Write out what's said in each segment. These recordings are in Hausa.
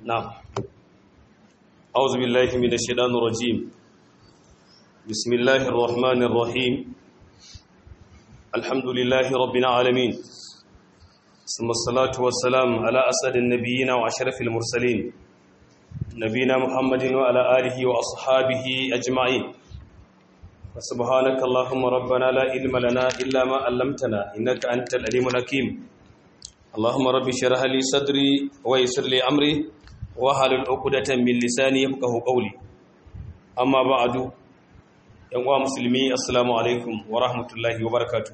نعم أعوذ بالله من الشيطان الرجيم بسم الله الرحمن الرحيم الحمد لله رب العالمين ثم الصلاة والسلام على أسد النبيين وأشرف المرسلين نبينا محمد وعلى آله وأصحابه أجمعين فسبحانك اللهم ربنا لا علم لنا إلا ما علمتنا إنك أنت العليم الحكيم اللهم رب اشرح لي صدري ويسر لي أمري wahalul uqdatan min lisani yafqahu qawli amma ba'du yan uwa musulmi assalamu alaikum wa rahmatullahi wa barakatuh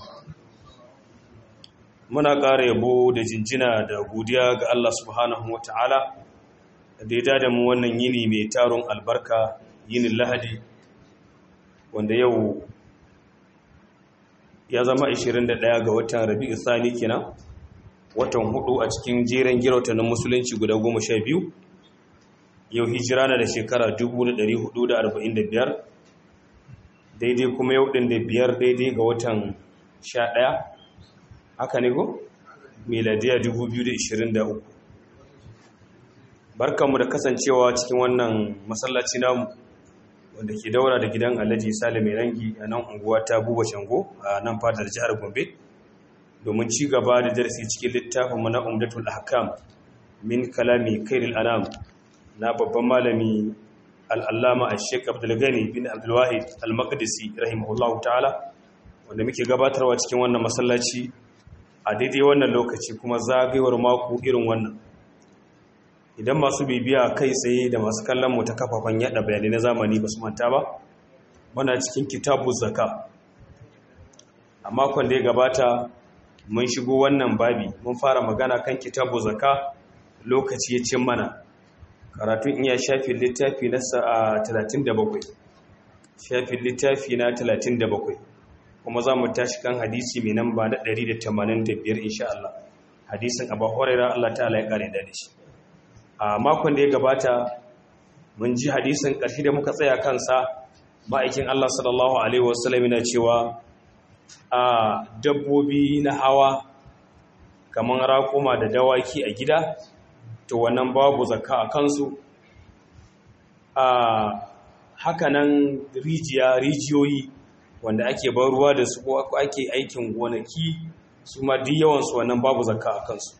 muna ƙara yabo da jinjina da godiya ga Allah subhanahu wataala da ya da mu wannan yini mai taron albarka yinin lahadi wanda yau ya zama 21 ga watan rabi'u thani kenan watan hudu a cikin jeren girautannin musulunci guda goma sha biyu yau hijira na da shekara 1445 daidai kuma yau ɗin da biyar daidai ga watan sha ɗaya haka ne ko? meladiya 2023 barkanmu da kasancewa cikin wannan masallaci namu wanda ke daura da gidan alhaji salim rangi a nan unguwa ta buba shango a nan fadar jihar gombe domin ci gaba da darasi cikin littafin mana umdatul ahkam min kalami kairil anam na babban malami al'allama a sheik abdulgani bin abdulwahid al-maqdisi rahimahullahu ta'ala wanda muke gabatarwa cikin wannan masallaci a daidai wannan lokaci kuma zagayewar mako irin wannan idan masu bibiya kai tsaye da masu kallon mu ta kafafen yada bayanai na zamani ba su manta ba muna cikin kitabu zaka a makon da ya gabata mun shigo wannan babi mun fara magana kan kitabu zaka lokaci ya cin mana karatun iya shafin littafi na 37 shafin littafi na 37 kuma za mu tashi kan hadisi mai namba na 185 insha Allah hadisin abu huraira Allah ta'ala ya kare da shi a makon da ya gabata mun ji hadisin ƙarshe da muka tsaya kansa ma'aikin Allah sallallahu alaihi wasallam yana cewa a dabbobi na hawa kamar raƙuma da dawaki a gida to wannan babu zakka a kansu a hakanan rijiya rijiyoyi wanda ake bar ruwa da su ko ake aikin gonaki su ma duk yawansu wannan babu zakka a kansu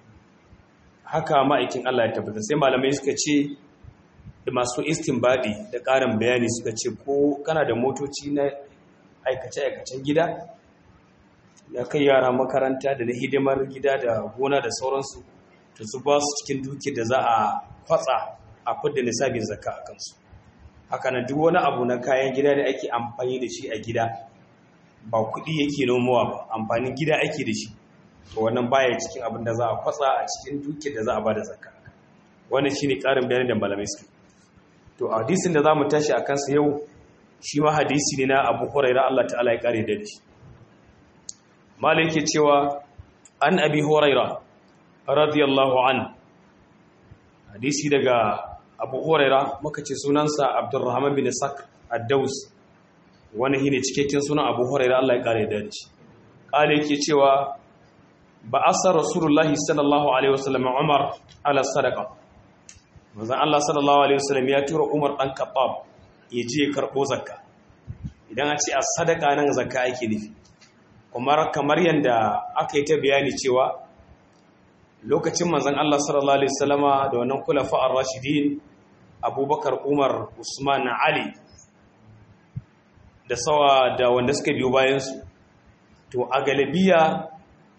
haka ma'aikin Allah ya tabbata sai malamai suka ce da masu istinbadi da ƙarin bayani suka ce ko kana da motoci na aikace-aikacen gida da kai yara makaranta da na hidimar gida da gona da sauransu to su ba su cikin duki da za a kwatsa a fidda nisabin zakka a kansu haka na duk wani abu na kayan gida da ake amfani da shi a gida ba kuɗi yake nomowa ba amfanin gida ake da shi to wannan baya cikin abin da za a kwatsa a cikin duki da za a ba da zakka wannan shine ƙarin bayani da malamai suke to a hadisin da za mu tashi a kansa yau shi ma hadisi ne na abu huraira Allah ta'ala ya kare da shi malik ke cewa an abi huraira radiyallahu an hadisi daga abu huraira muka ce sunansa abdurrahman bin sak ad-daus wani shine cikakken sunan abu huraira Allah ya kare da shi kale yake cewa ba asar rasulullahi sallallahu alaihi wasallam umar ala sadaqa manzon Allah sallallahu alaihi wasallam ya tura umar dan khattab ya je ya karɓo zakka idan a ce a sadaka nan zakka ake nufi kuma kamar yadda aka yi ta bayani cewa lokacin manzan Allah sallallahu Alaihi wasallama da wannan kula fa'ar rashidin abubakar umar usman ali da sawa da wanda suka biyo bayansu to a galibiya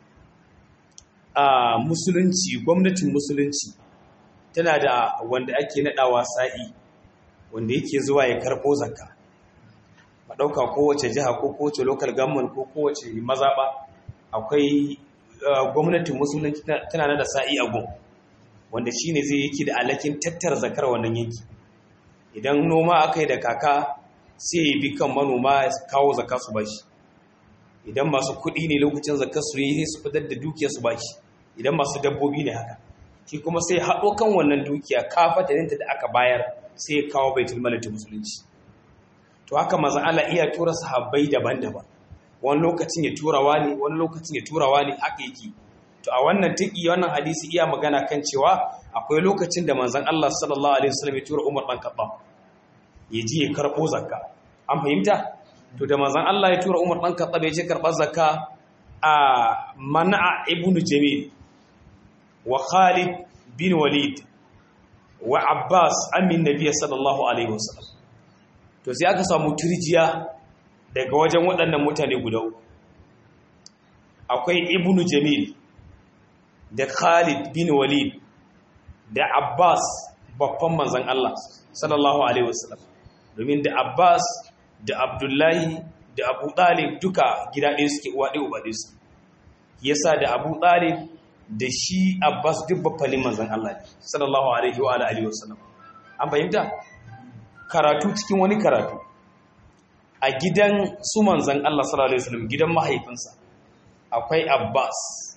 a musulunci gwamnatin musulunci tana da wanda ake naɗawa sa'i wanda yake zuwa ya karɓo zakka ba ɗauka kowace jiha ko kowace local government ko kowace mazaɓa akwai gwamnatin musulunci tana da sa'i a gun wanda shi ne zai yake da alakin tattara zakar wannan yanki idan noma aka yi da kaka sai ya bi kan manoma ya kawo zakka su bashi idan masu kuɗi ne lokacin zakar su yi su fitar da dukiya su bashi idan masu dabbobi ne haka shi kuma sai haɗo kan wannan dukiya kafataninta da aka bayar sai ya kawo baitul malati musulunci to haka maza Allah iya tura sahabbai daban-daban wani lokacin ya tura wani wani lokacin ya tura wani haka yake to to a wannan tiki wannan hadisi iya magana kan cewa akwai lokacin da manzon Allah sallallahu alaihi wasallam ya tura Umar dan Khattab ya je ya karbo zakka an fahimta to da manzon Allah ya tura Umar dan Khattab ya je karbar zakka a Mana'a ibn Jamil wa Khalid bin Walid wa Abbas amin Nabiy sallallahu alaihi wasallam to sai aka samu turjiya daga wajen waɗannan mutane guda uku akwai ibnu jamil da khalid bin walid da abbas babban manzan Allah sallallahu alaihi wasallam domin da abbas da abdullahi da abu talib duka gida ɗaya suke uwa ɗaya uba ɗaya su yasa da abu talib da shi abbas duk babbalin manzan Allah sallallahu alaihi wa alihi wasallam an fahimta karatu cikin wani karatu a gidan su manzan Allah sallallahu alaihi wasallam gidan mahaifinsa akwai Abbas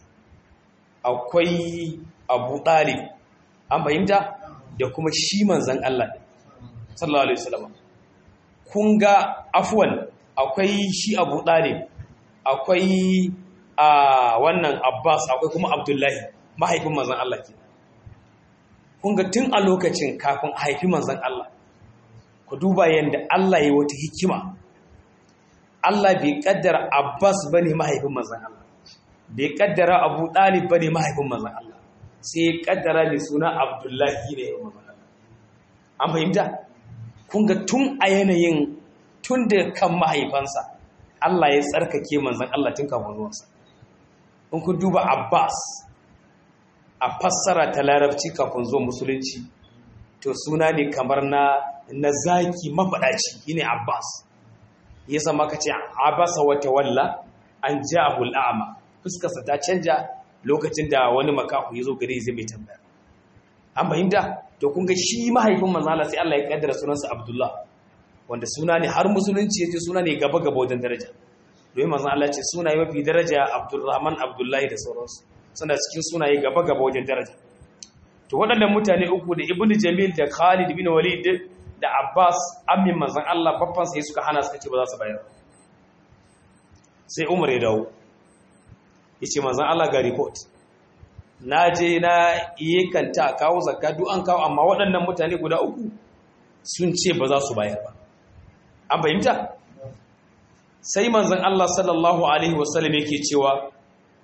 akwai Abu Talib an fahimta da kuma shi manzan Allah sallallahu alaihi wasallam kun ga afwan akwai shi Abu Talib akwai a wannan Abbas akwai kuma Abdullahi mahaifin manzan Allah ke kun ga tun a lokacin kafin haifi manzan Allah ku duba yadda Allah ya wata hikima Allah bai kaddara Abbas bane mahaifin manzon Allah bai kaddara Abu Talib bane mahaifin manzon Allah sai ya kaddara mai suna Abdullahi ne manzon Allah an fahimta kun ga tun a yanayin tun da kan mahaifansa Allah ya tsarkake manzon Allah tun kafin zuwansa in ku duba Abbas a fassara ta larabci kafin zuwa musulunci to suna ne kamar na na zaki mafaɗaci shine Abbas ya zama ka ce abasa wata walla an ja'ahu al'ama fuskarsa ta canja lokacin da wani makahu ya zo gare zai mai tambaya an fahimta to kun ga shi mahaifin manzala sai Allah ya kaddara sunansa Abdullah wanda suna ne har musulunci yace suna ne gaba gaba wajen daraja domin manzon Allah ce sunaye mafi daraja Abdurrahman Abdullahi da sauransu suna cikin sunaye gaba gaba wajen daraja to waɗannan mutane uku da Ibn Jamil da Khalid bin Walid da Abbas amin manzan Allah babban sai suka hana suka ce ba za su bayar sai Umar ya dawo yace manzan Allah ga report na je na yi kanta kawo zakka duk an kawo amma waɗannan mutane guda uku sun ce ba za su bayar ba an fahimta sai manzan Allah sallallahu alaihi wasallam yake cewa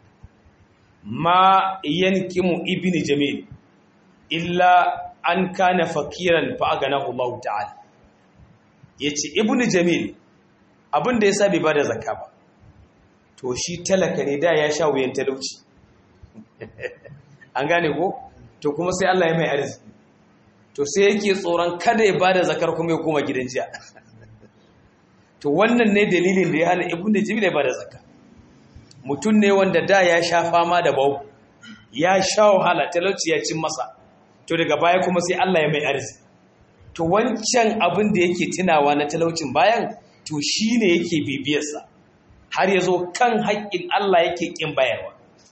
ma yankimu ibni jamil illa an kana fakiran fa aganahu Allah ta'ala yace ibnu jamil abinda yasa bai bada zakka ba to shi talaka ne da ya sha wuyan talauci an gane ko to kuma sai Allah ya mai arziki to sai yake tsoron kada ya bada zakar kuma ya koma gidan jiya to wannan ne dalilin da ya hana ibnu jamil ya bada zakka mutum ne wanda da ya sha fama da bau ya sha wahala talauci ya cin masa to daga baya kuma sai Allah ya mai arziki to wancan abin da yake tunawa na talaucin bayan to shine yake bibiyarsa har yazo kan haƙƙin Allah yake kin bayarwa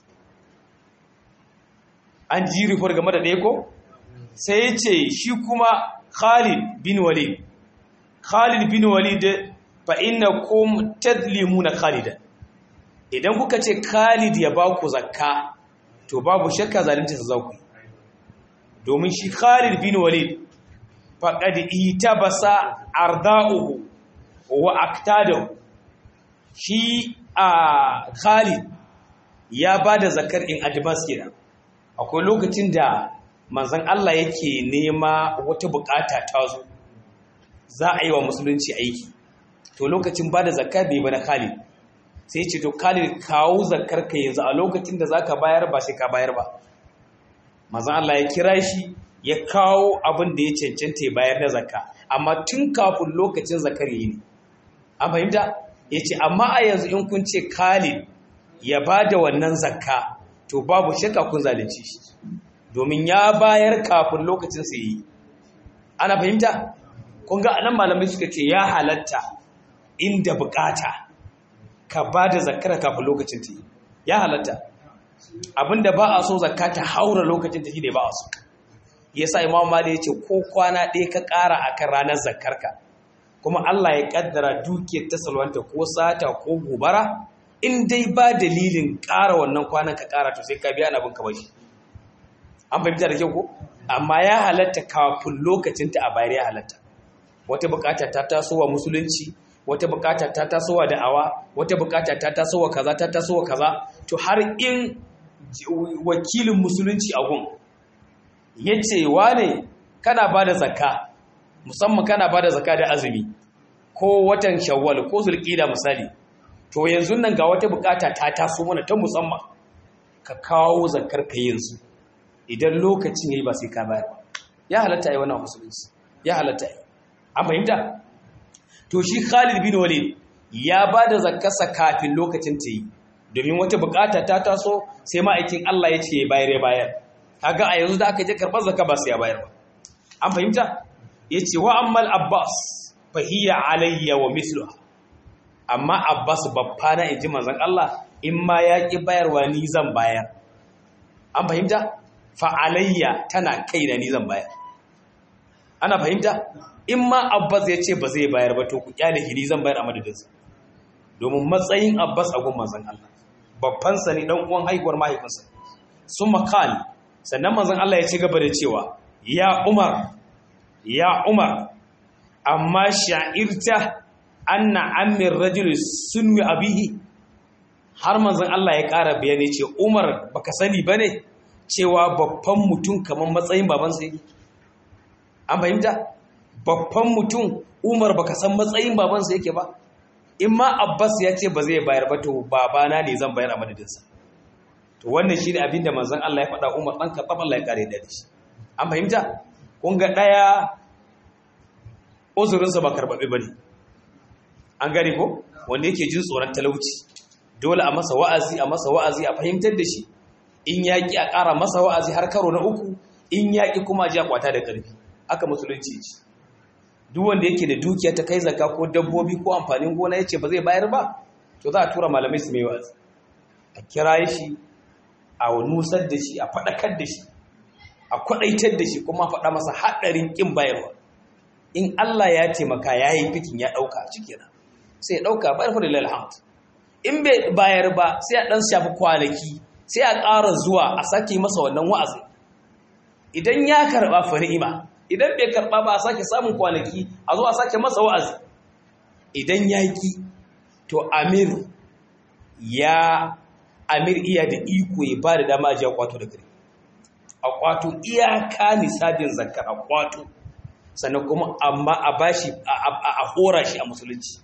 an ji rufar game da ɗaya ko sai ya ce shi kuma Khalid bin Walid Khalid bin Walid fa innakum tadlimuna Khalidan idan kuka ce Khalid ya ba ku zakka to babu shakka zalunta sa za ku yi domin shi Khalid bin Walid faqad itabasa arda'uhu wa aktadahu shi a Khalid ya bada zakar in advance kenan akwai lokacin da manzon Allah yake nema wata bukata ta zo za a yi wa musulunci aiki to lokacin bada zakka bai bana Khalid sai ce to Khalid kawo zakar ka yanzu a lokacin da zaka bayar ba sai ka bayar ba manzon Allah ya kira shi ya kawo abin da ya cancanta ya bayar da zakka amma tun kafin lokacin zakar yi ne an fahimta ya ce amma a yanzu in kun ce Khalid ya ba da wannan zakka to babu shakka kun zalunci shi domin ya bayar kafin lokacin sa yi ana fahimta kun ga anan malamai suka ce ya halatta inda bukata ka ba da zakkar kafin lokacin ta yi ya halatta abinda ba a so zakka ta haura lokacin ta shi ne ba a so yasa imam mali ya ce ko kwana ɗaya ka ƙara akan ranar zakkarka kuma Allah ya kaddara dukiyar ta salwanta ko sata ko gobara in dai ba dalilin ƙara wannan kwanan ka ƙara to sai ka biya na bin ka bashi an fahimta da kyau ko amma ya halatta kafin lokacin ta a bayar ya halatta wata bukata ta tasowa musulunci wata bukata ta tasowa da'awa wata bukata ta tasowa kaza ta tasowa kaza to har in wakilin musulunci a gun yace wane kana bada zakka musamman kana bada zakka da azumi ko watan shawwal ko zulqida misali to yanzu nan ga wata bukata ta taso mana ta musamman ka kawo zakkar ka yanzu idan lokacin yayi ba sai ka bayar ya halatta yi wannan musulunci ya halatta yi an fahimta to shi Khalid bin Walid ya bada zakkarsa kafin lokacin ta yi domin wata bukata ta taso sai ma'aikin Allah ya ce ya bayar ya bayar kaga a yanzu da aka je karɓar zakka ba sai ya bayar ba an fahimta yace wa ammal abbas fahiya alayya wa misluha amma abbas babba na inji manzon Allah in ma ya ki bayarwa ni zan bayar an fahimta fa alayya tana kaina ni zan bayar ana fahimta in ma abbas ya ce ba zai bayar ba to ku kyale shi ni zan bayar a madadinsa domin matsayin abbas a gun manzon Allah babban sa ne dan uwan haihuwar mahaifinsa sun makali sannan manzon Allah ya ci gaba da cewa ya umar ya umar amma sha'irta anna amir rajul sunwi abihi har manzon Allah ya ƙara bayani ce umar baka sani bane cewa babban mutum kamar matsayin babansa yake an fahimta babban mutum umar baka san matsayin babansa yake ba in ma abbas ya ce ba zai bayar ba to babana ne zan bayar a madadinsa to wannan shi ne abinda manzon Allah ya faɗa umar ɗan karɓar Allah ya ƙare da shi an fahimta kun ga ɗaya uzurinsa ba karɓaɓe ba ne an gane ko wanda yake jin tsoron talauci dole a masa wa'azi a masa wa'azi a fahimtar da shi in yaƙi a ƙara masa wa'azi har karo na uku in yaƙi kuma ji a kwata da ƙarfi aka musulunci ce duk wanda yake da dukiya ta kai zakka ko dabbobi ko amfanin gona yace ba zai bayar ba to za a tura malamai su mai wa'azi a kira shi a nusar da shi a faɗakar da shi a kwaɗaitar da shi kuma faɗa masa haɗarin ƙin bayarwa in Allah ya taimaka ya yi fikin ya ɗauka a cikina sai ya ɗauka bayar fa da lalhamd in bai bayar ba sai a ɗan shafi kwanaki sai a ƙara zuwa a sake masa wannan wa'azi idan ya karɓa fa ni'ima idan bai karɓa ba a sake samun kwanaki a zo a sake masa wa'azi idan ya ki to amir ya amir iya da iko ya ba da dama ji a kwato da gari a kwato iyaka nisabin zakka a kwato sannan kuma amma a bashi a hora shi a musulunci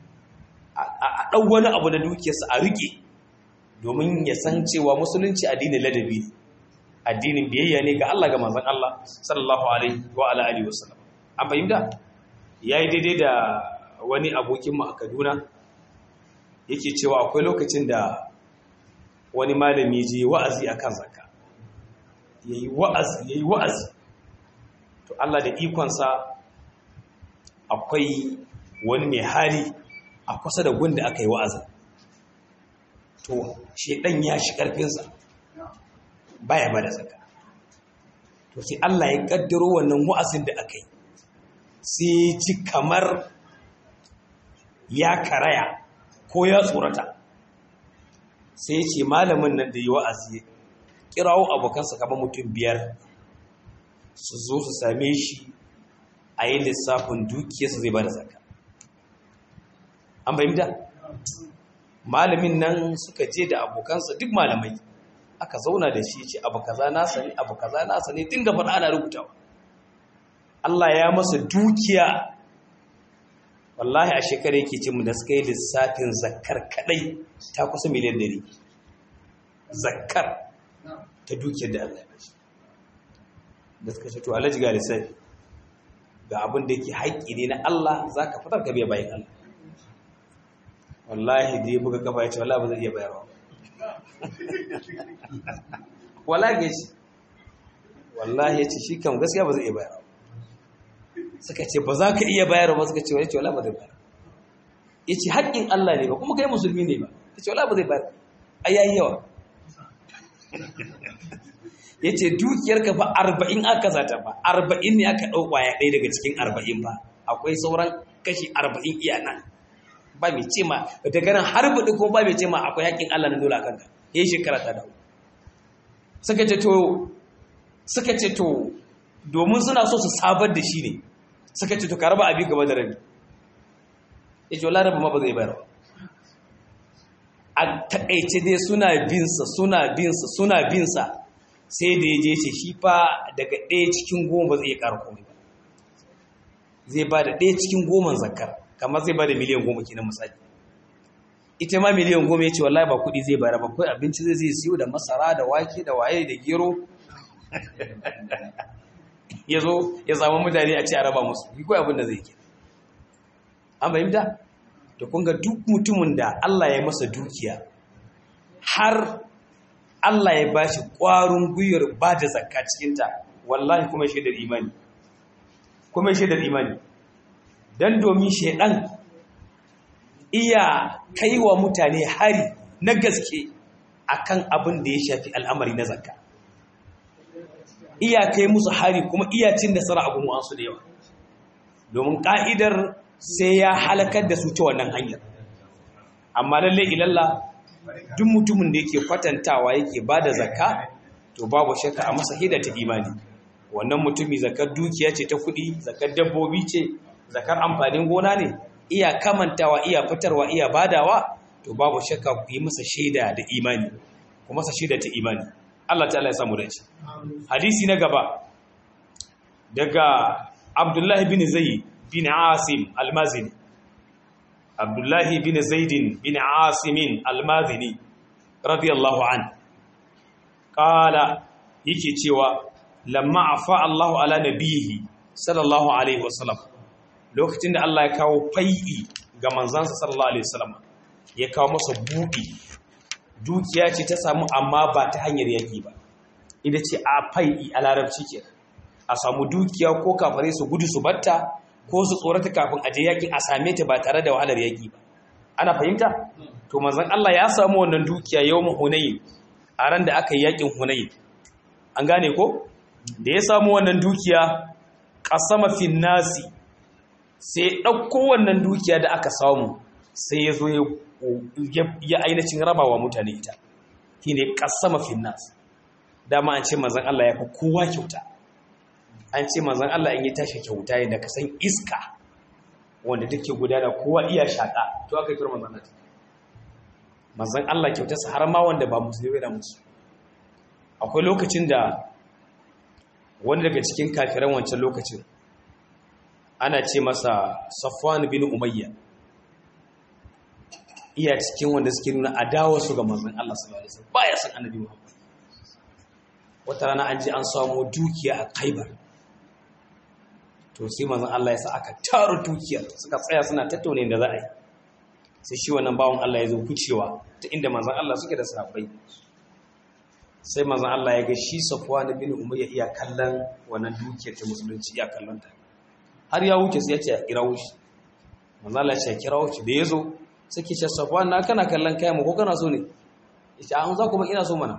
a ɗau wani abu da dukiyarsa a riƙe domin ya san cewa musulunci addinin ladabi ne addinin biyayya ne ga Allah ga manzon Allah sallallahu alaihi wa ala alihi wasallam an fahimta yayi daidai da wani abokin mu a Kaduna yake cewa akwai lokacin da wani malami je wa'azi akan zakka yayi wa'azi yayi wa'azi to Allah da ikon sa akwai wani mai hali a kusa da gunda aka yi wa'azin to shedan ya shi karfin sa baya bada zaka to sai Allah ya kaddaro wannan wa'azin da aka yi sai ji kamar ya karaya ko ya tsorata sai ce malamin nan da yi wa'azi kirawo abokansa kamar mutum biyar su zo su same shi a yi lissafin dukiyarsa zai bada zaka an bayyanta malamin nan suka je da abokansa duk malamai aka zauna da shi ce abu kaza nasa ne abu kaza nasa ne dinga faɗa ana rubutawa Allah ya masa dukiya wallahi a shekara yake ce mu da suka yi lissafin zakkar kadai ta kusa miliyan dari zakkar ta dukiyar da Allah ya bashi da suka ce to alhaji ga lissafi ga abin da yake haƙƙi ne na Allah za ka fitar ka biya bayan Allah wallahi da ya buga kafa ya ce wallahi ba zai iya bayarwa wallahi shi wallahi ya ce shi kam gaskiya ba zai iya bayarwa suka ce ba za ka iya bayarwa ba suka ce wani ce wallahi ba zai bayarwa ya ce haƙƙin Allah ne ba kuma kai musulmi ne ba ya ce wallahi ba zai bayarwa a yayi yawa ya ce dukiyarka ba arba'in aka zata ba arba'in ne aka ɗau ƙwaya ɗaya daga cikin arba'in ba akwai sauran kashi arba'in iya nan ba mai ce ma daga nan har buɗi ko ba mai ce ma akwai haƙƙin Allah na dole a kanka ya yi shekara ta dawo suka ce to suka ce to domin suna so su sabar da shi ne suka ce to ka raba abin gaba da rabi ya ce wala raba ma ba zai bayar ba a taƙaice dai suna binsa suna binsa suna binsa sai da ya je ce shi fa daga ɗaya cikin goma ba zai iya ƙara komai ba zai ba da ɗaya cikin goman zakar kamar zai ba da miliyan goma kenan misali ita ma miliyan goma ya ce wallahi ba kuɗi zai bayar ba kawai abinci zai zai siyo da masara da wake da waye da gero ya zo ya samu mutane a ce a raba musu yi kawai abin da zai ke an fahimta da kunga duk mutumin da Allah ya masa dukiya har Allah ya ba shi ƙwarin gwiwar ba da zakka cikinta wallahi kuma shaidar imani kuma shaidar imani don domin shaidan iya kai wa mutane hari na gaske akan abin da ya shafi al'amari na zakka iya kai musu hari kuma iya cin nasara a gumuwansu da yawa domin ƙa'idar sai ya halakar da su ta wannan hanyar amma lalle ilalla duk mutumin da yake kwatantawa yake ba da zakka to babu shakka a masa hida ta imani wannan mutumi zakar dukiya ce ta kuɗi zakar dabbobi ce zakar amfanin gona ne iya kamantawa iya fitarwa iya badawa to babu shakka ku yi masa shaida da imani ku masa shaida ta imani Allah ta'ala ya samu dace hadisi na gaba daga Abdullahi bin Zayd bin Asim al-Mazini Abdullahi bin Zaid bin Asim al-Mazini radiyallahu an qala yake cewa lamma afa Allahu ala nabihi sallallahu alaihi wasallam lokacin da Allah ya kawo fai'i ga manzansa sallallahu alaihi wasallam ya kawo masa buɗi dukiya ce ta samu amma ba ta hanyar yaki ba ita ce a fai'i a larabci ke a samu dukiya ko kafare su gudu su batta ko su tsorata kafin aje yakin a same ta ba tare da wahalar yaki ba ana fahimta to manzon Allah ya samu wannan dukiya yawm hunayn a ran da aka yi yakin hunayn an gane ko da ya samu wannan dukiya qasama fin nasi sai ɗauko wannan dukiya da aka samu sai ya zo ya ainihin rabawa mutane ita shi ne ƙasama finnas dama an ce mazan Allah ya fi kowa kyauta an ce mazan Allah in yi tashi kyauta yadda ka san iska wanda take gudana kowa iya shaƙa to aka yi tura mazan Allah mazan Allah kyautarsa har ma wanda ba musulmi da musu akwai lokacin da wani daga cikin kafiran wancan lokacin ana ce masa safwan bin umayya iya cikin wanda suke nuna adawa su ga manzon Allah sallallahu alaihi wasallam baya san annabi Muhammad wata rana an ji an samu dukiya a Khaibar to sai manzon Allah ya sa aka taro dukiyar suka tsaya suna tattaune da za a yi sai shi wannan bawon Allah ya zo kucewa ta inda manzon Allah suke da sahabbai sai manzon Allah ya ga shi Safwan bin Umayya iya kallon wannan dukiyar ta musulunci iya kallon ta har ya wuce sai ya ce a kirawo shi manzo Allah ya ce kirawo shi da yazo sai ke ce Safwan na kana kallon kayan mu ko kana so ne yace an za ku ba ina so mana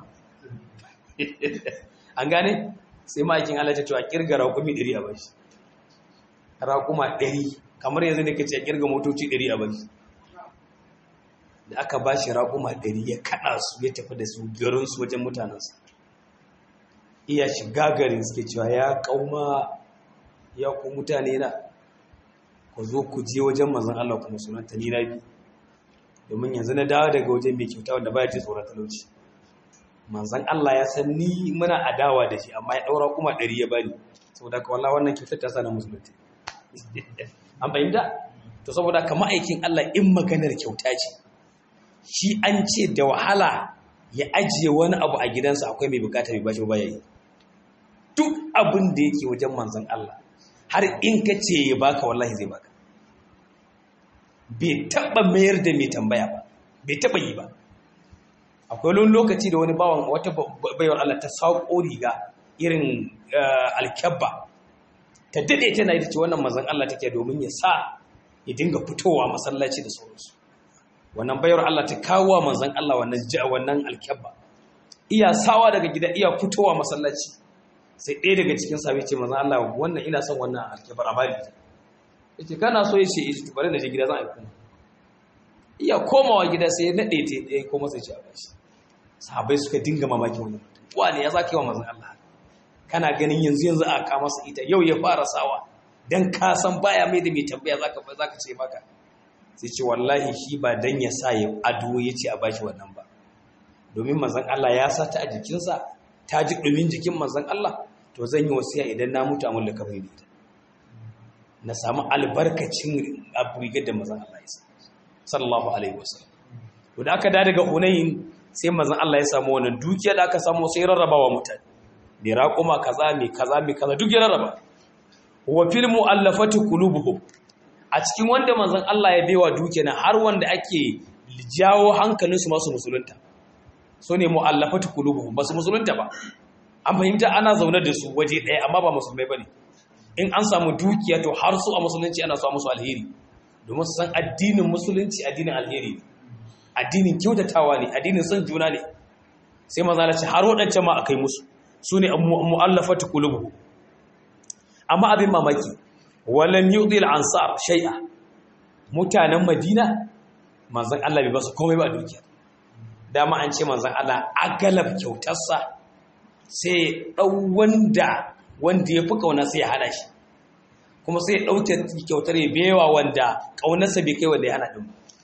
an gane sai ma'aikin Allah ya ce a kirga raƙumi 100 a bashi raƙuma 100 kamar yanzu ne kace a kirga motoci 100 a bashi da aka bashi raƙuma 100 ya kada su ya tafi da su garin su wajen mutanansa iya shiga garin suke cewa ya kauma ya ku mutane na ku zo ku je wajen mazan Allah kuma sunanta ni na bi domin yanzu na dawo daga wajen mai kyauta wanda baya ce tsoron talauci manzan Allah ya san ni muna adawa da shi amma ya daura kuma ɗari ya bani saboda ka wallah wannan kyautar ta sana musulunci an fahimta to saboda ka ma'aikin Allah in maganar kyauta ce shi an ce da wahala ya ajiye wani abu a gidansa akwai mai bukata mai bashi ba ya yi duk abin da yake wajen manzan Allah har in ka ce ya baka wallahi zai baka bai taba mayar da mai tambaya ba bai taba yi ba akwai wani lokaci da wani bawan wata bayar Allah ta sauko riga irin alkyabba ta dade tana ita ce wannan mazan Allah take domin ya sa ya dinga fitowa masallaci da sauransu wannan bayar Allah ta kawo manzon Allah wannan wannan alkyabba iya sawa daga gida iya fitowa masallaci sai ɗaya daga cikin sabi ce manzon Allah wannan ina son wannan alkyabbar a bari yace kana so yace yace bari na je gida zan aika iya komawa gida sai ya nade ta ɗaya ko masa ci a bashi sahabbai suka dinga mamaki wannan wani ya zaka yi wa manzon Allah kana ganin yanzu yanzu a ka masa ita yau ya fara sawa dan ka san baya mai da mai tambaya zaka zaka ce maka sai ce wallahi shi ba dan ya sa ya ado ya ce a bashi wannan ba domin manzon Allah ya sa ta a jikinsa ta ji dumin jikin manzon Allah to zan yi wasiya idan na mutu a mulka mai ita na samu albarkacin abu rigar da manzon Allah ya sa sallallahu alaihi wasallam to da aka da daga Hunayn sai manzon Allah ya samu wannan dukiya da aka samu sai rarrabawa mutane mai raƙuma kaza mai kaza mai kaza duk ya rarraba wa fil mu'allafati qulubuhum a cikin wanda manzon Allah ya baiwa dukiya na har wanda ake jawo hankalin su masu musulunta so ne mu'allafati qulubuhum basu musulunta ba an fahimta ana zaune da su waje ɗaya amma ba musulmai bane in an samu dukiya to har su a musulunci ana so musu alheri domin su san addinin musulunci addinin alheri addinin kyautatawa ne addinin son juna ne sai maza ce har waɗancan ma akai musu su ne mu'allafati qulubuhum amma abin mamaki walam yudil ansar shay'a mutanen madina manzon Allah bai basu komai ba dukiya dama an ce manzon Allah agalab kyautarsa sai dau wanda wanda ya fi kauna sai ya hana shi kuma sai ya dauke kyautar ya bewa wanda kaunarsa bai kai wanda ya hana din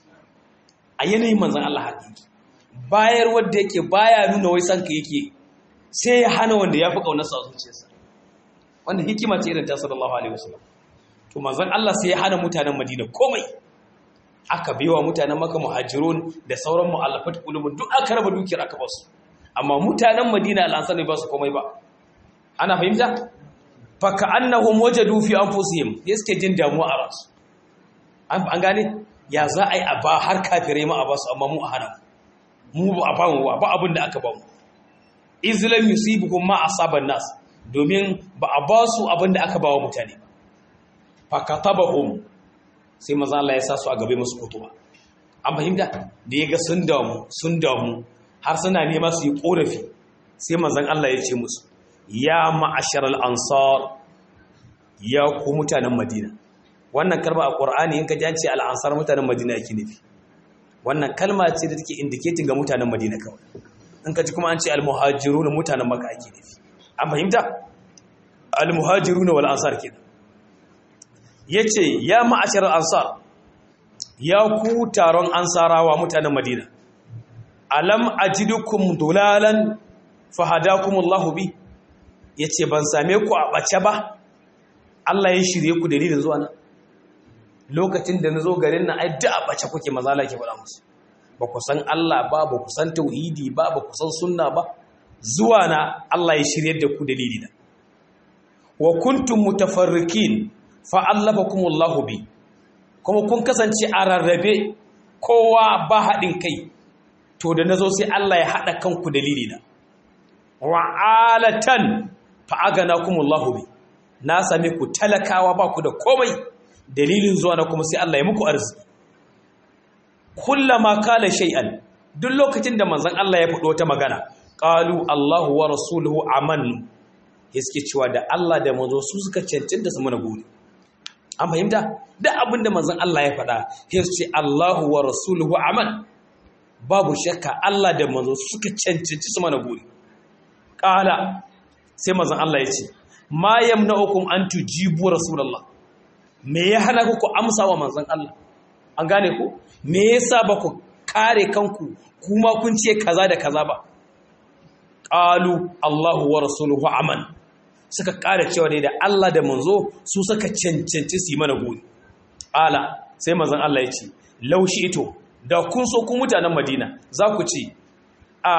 a yanayin manzon Allah hakiki bayar wanda yake baya nuna wai sanka yake sai ya hana wanda ya fi kaunarsa a zuciyarsa wanda hikima ce irin ta sallallahu alaihi wasallam to manzon Allah sai ya hana mutanen Madina komai aka biwa mutanen Makka muhajirun da sauran mu'allafat qulubun duk aka raba dukiyar aka basu amma mutanen Madina al'ansar ne ba su komai ba ana fahimta fa ka'annahum wajadu fi anfusihim yake jin damuwa a ransu an gane ya za a yi a ba har kafirai ma a basu amma mu a hana mu ba a ba mu ba abin da aka ba mu izlam yusibukum ma asaban nas domin ba a ba su abin da aka ba wa mutane ba fakatabahum sai maza Allah ya sa su a gabe musu kutuba an fahimta da ya ga sun damu sun damu har suna nema su yi korafi sai mazan Allah ya ce musu ya ma'ashar al'ansar ya ku mutanen madina wannan kalma a ƙwar'ani in ka ji an ce al'ansar mutanen madina yake nufi wannan kalma ce da take indicating ga mutanen madina kawai in ka ji kuma an ce al-muhajiru na mutanen maka ake nufi an fahimta al-muhajiru na wal ansar kenan yace ya ma'ashar ansar ya ku taron ansarawa mutanen madina alam ajidukum dulalan fahadakumullahu bi yace ban same ku a bace ba Allah ya shirye ku dalilin zuwa nan lokacin da nazo garin nan ai da a bace kuke mazala ke faɗa musu ba ku san Allah ba ba ku san tauhidi ba ba ku san sunna ba zuwa na Allah ya shirye da ku dalilina wa kuntum mutafarrikin fa allafakumullahu bi kuma kun kasance a rarrabe kowa ba haɗin kai to da nazo sai Allah ya haɗa kanku dalilina wa alatan fa aganakumullahu bi na same ku talakawa ba ku da komai dalilin zuwa na kuma sai Allah ya muku arziki kullama kala shay'an duk lokacin da manzon Allah ya faɗo wata magana qalu Allahu wa rasuluhu aman yake cewa da Allah da manzo su suka cancanta su mana gode an fahimta duk abin da manzon Allah ya faɗa sai su ce Allahu wa rasuluhu aman babu shakka Allah da manzo su suka cancanci su mana gode qala sai manzon Allah ya ce ma yamna'ukum an tujibu rasulullah me ya hana ku ku amsa wa manzon Allah an gane ku me yasa ba ku kare kanku kuma kun ce kaza da kaza ba qalu Allahu wa rasuluhu aman suka kare cewa ne da Allah da manzo su suka cancanci su yi mana gode ala sai manzon Allah ya ce laushi ito da kun so ku mutanen Madina za ku ce a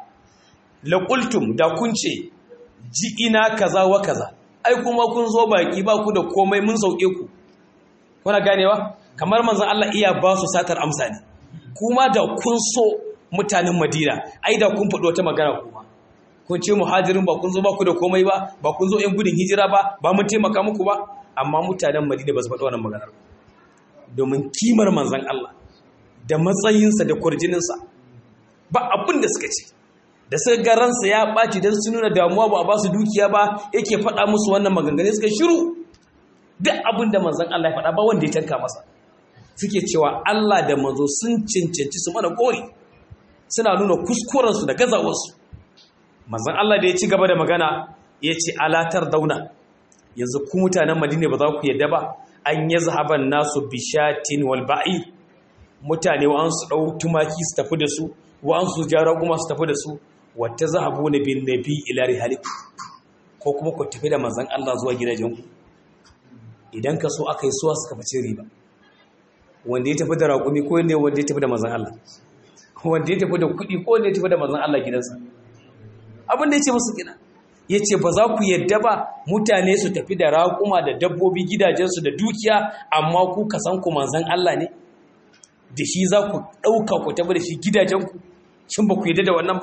laqultum da kun ce ji ina kaza wa kaza ai kuma kun zo baki ba ku da komai mun sauke ku kuna ganewa kamar manzon Allah iya ba su satar amsa ne kuma da kun so mutanen Madina ai da kun faɗo wata magana kuma kun ce muhajirin ba kun zo ba ku da komai ba ba kun zo ƴan gudun hijira ba ba mun taimaka muku ba amma mutanen Madina ba su faɗo wannan maganar domin kimar manzon Allah da matsayinsa da kwarjininsa ba abin da suka ce da suka ga ransa ya ɓaci don su nuna damuwa ba a ba su dukiya ba yake faɗa musu wannan maganganu suka shiru duk abin da manzan Allah ya faɗa ba wanda ya tanka masa suke cewa Allah da manzo sun cancanci su mana gori suna nuna kuskurensu da gazawarsu manzon Allah da ya ci gaba da magana ya ce alatar dauna yanzu ku mutanen madina ba za ku yadda ba an yi zahaban nasu bishatin wal ba'i mutane wa su ɗau tumaki su tafi da su wa su jara kuma su tafi da su wata zahabu na bin nabi ila rihalik ko kuma ku tafi da manzon Allah zuwa gidajenku idan ka so aka yi suwa suka fice riba wanda ya tafi da raƙumi ko ne wanda ya tafi da manzon Allah wanda ya tafi da kuɗi ko wanda ya tafi da manzon Allah gidansa abin da ya ce musu kina ya ce ba za ku yadda ba mutane su tafi da raƙuma da dabbobi gidajensu da dukiya amma ku ka san ku manzan Allah ne da shi za ku ɗauka ku tafi da shi gidajenku shin ba ku yadda da wannan ba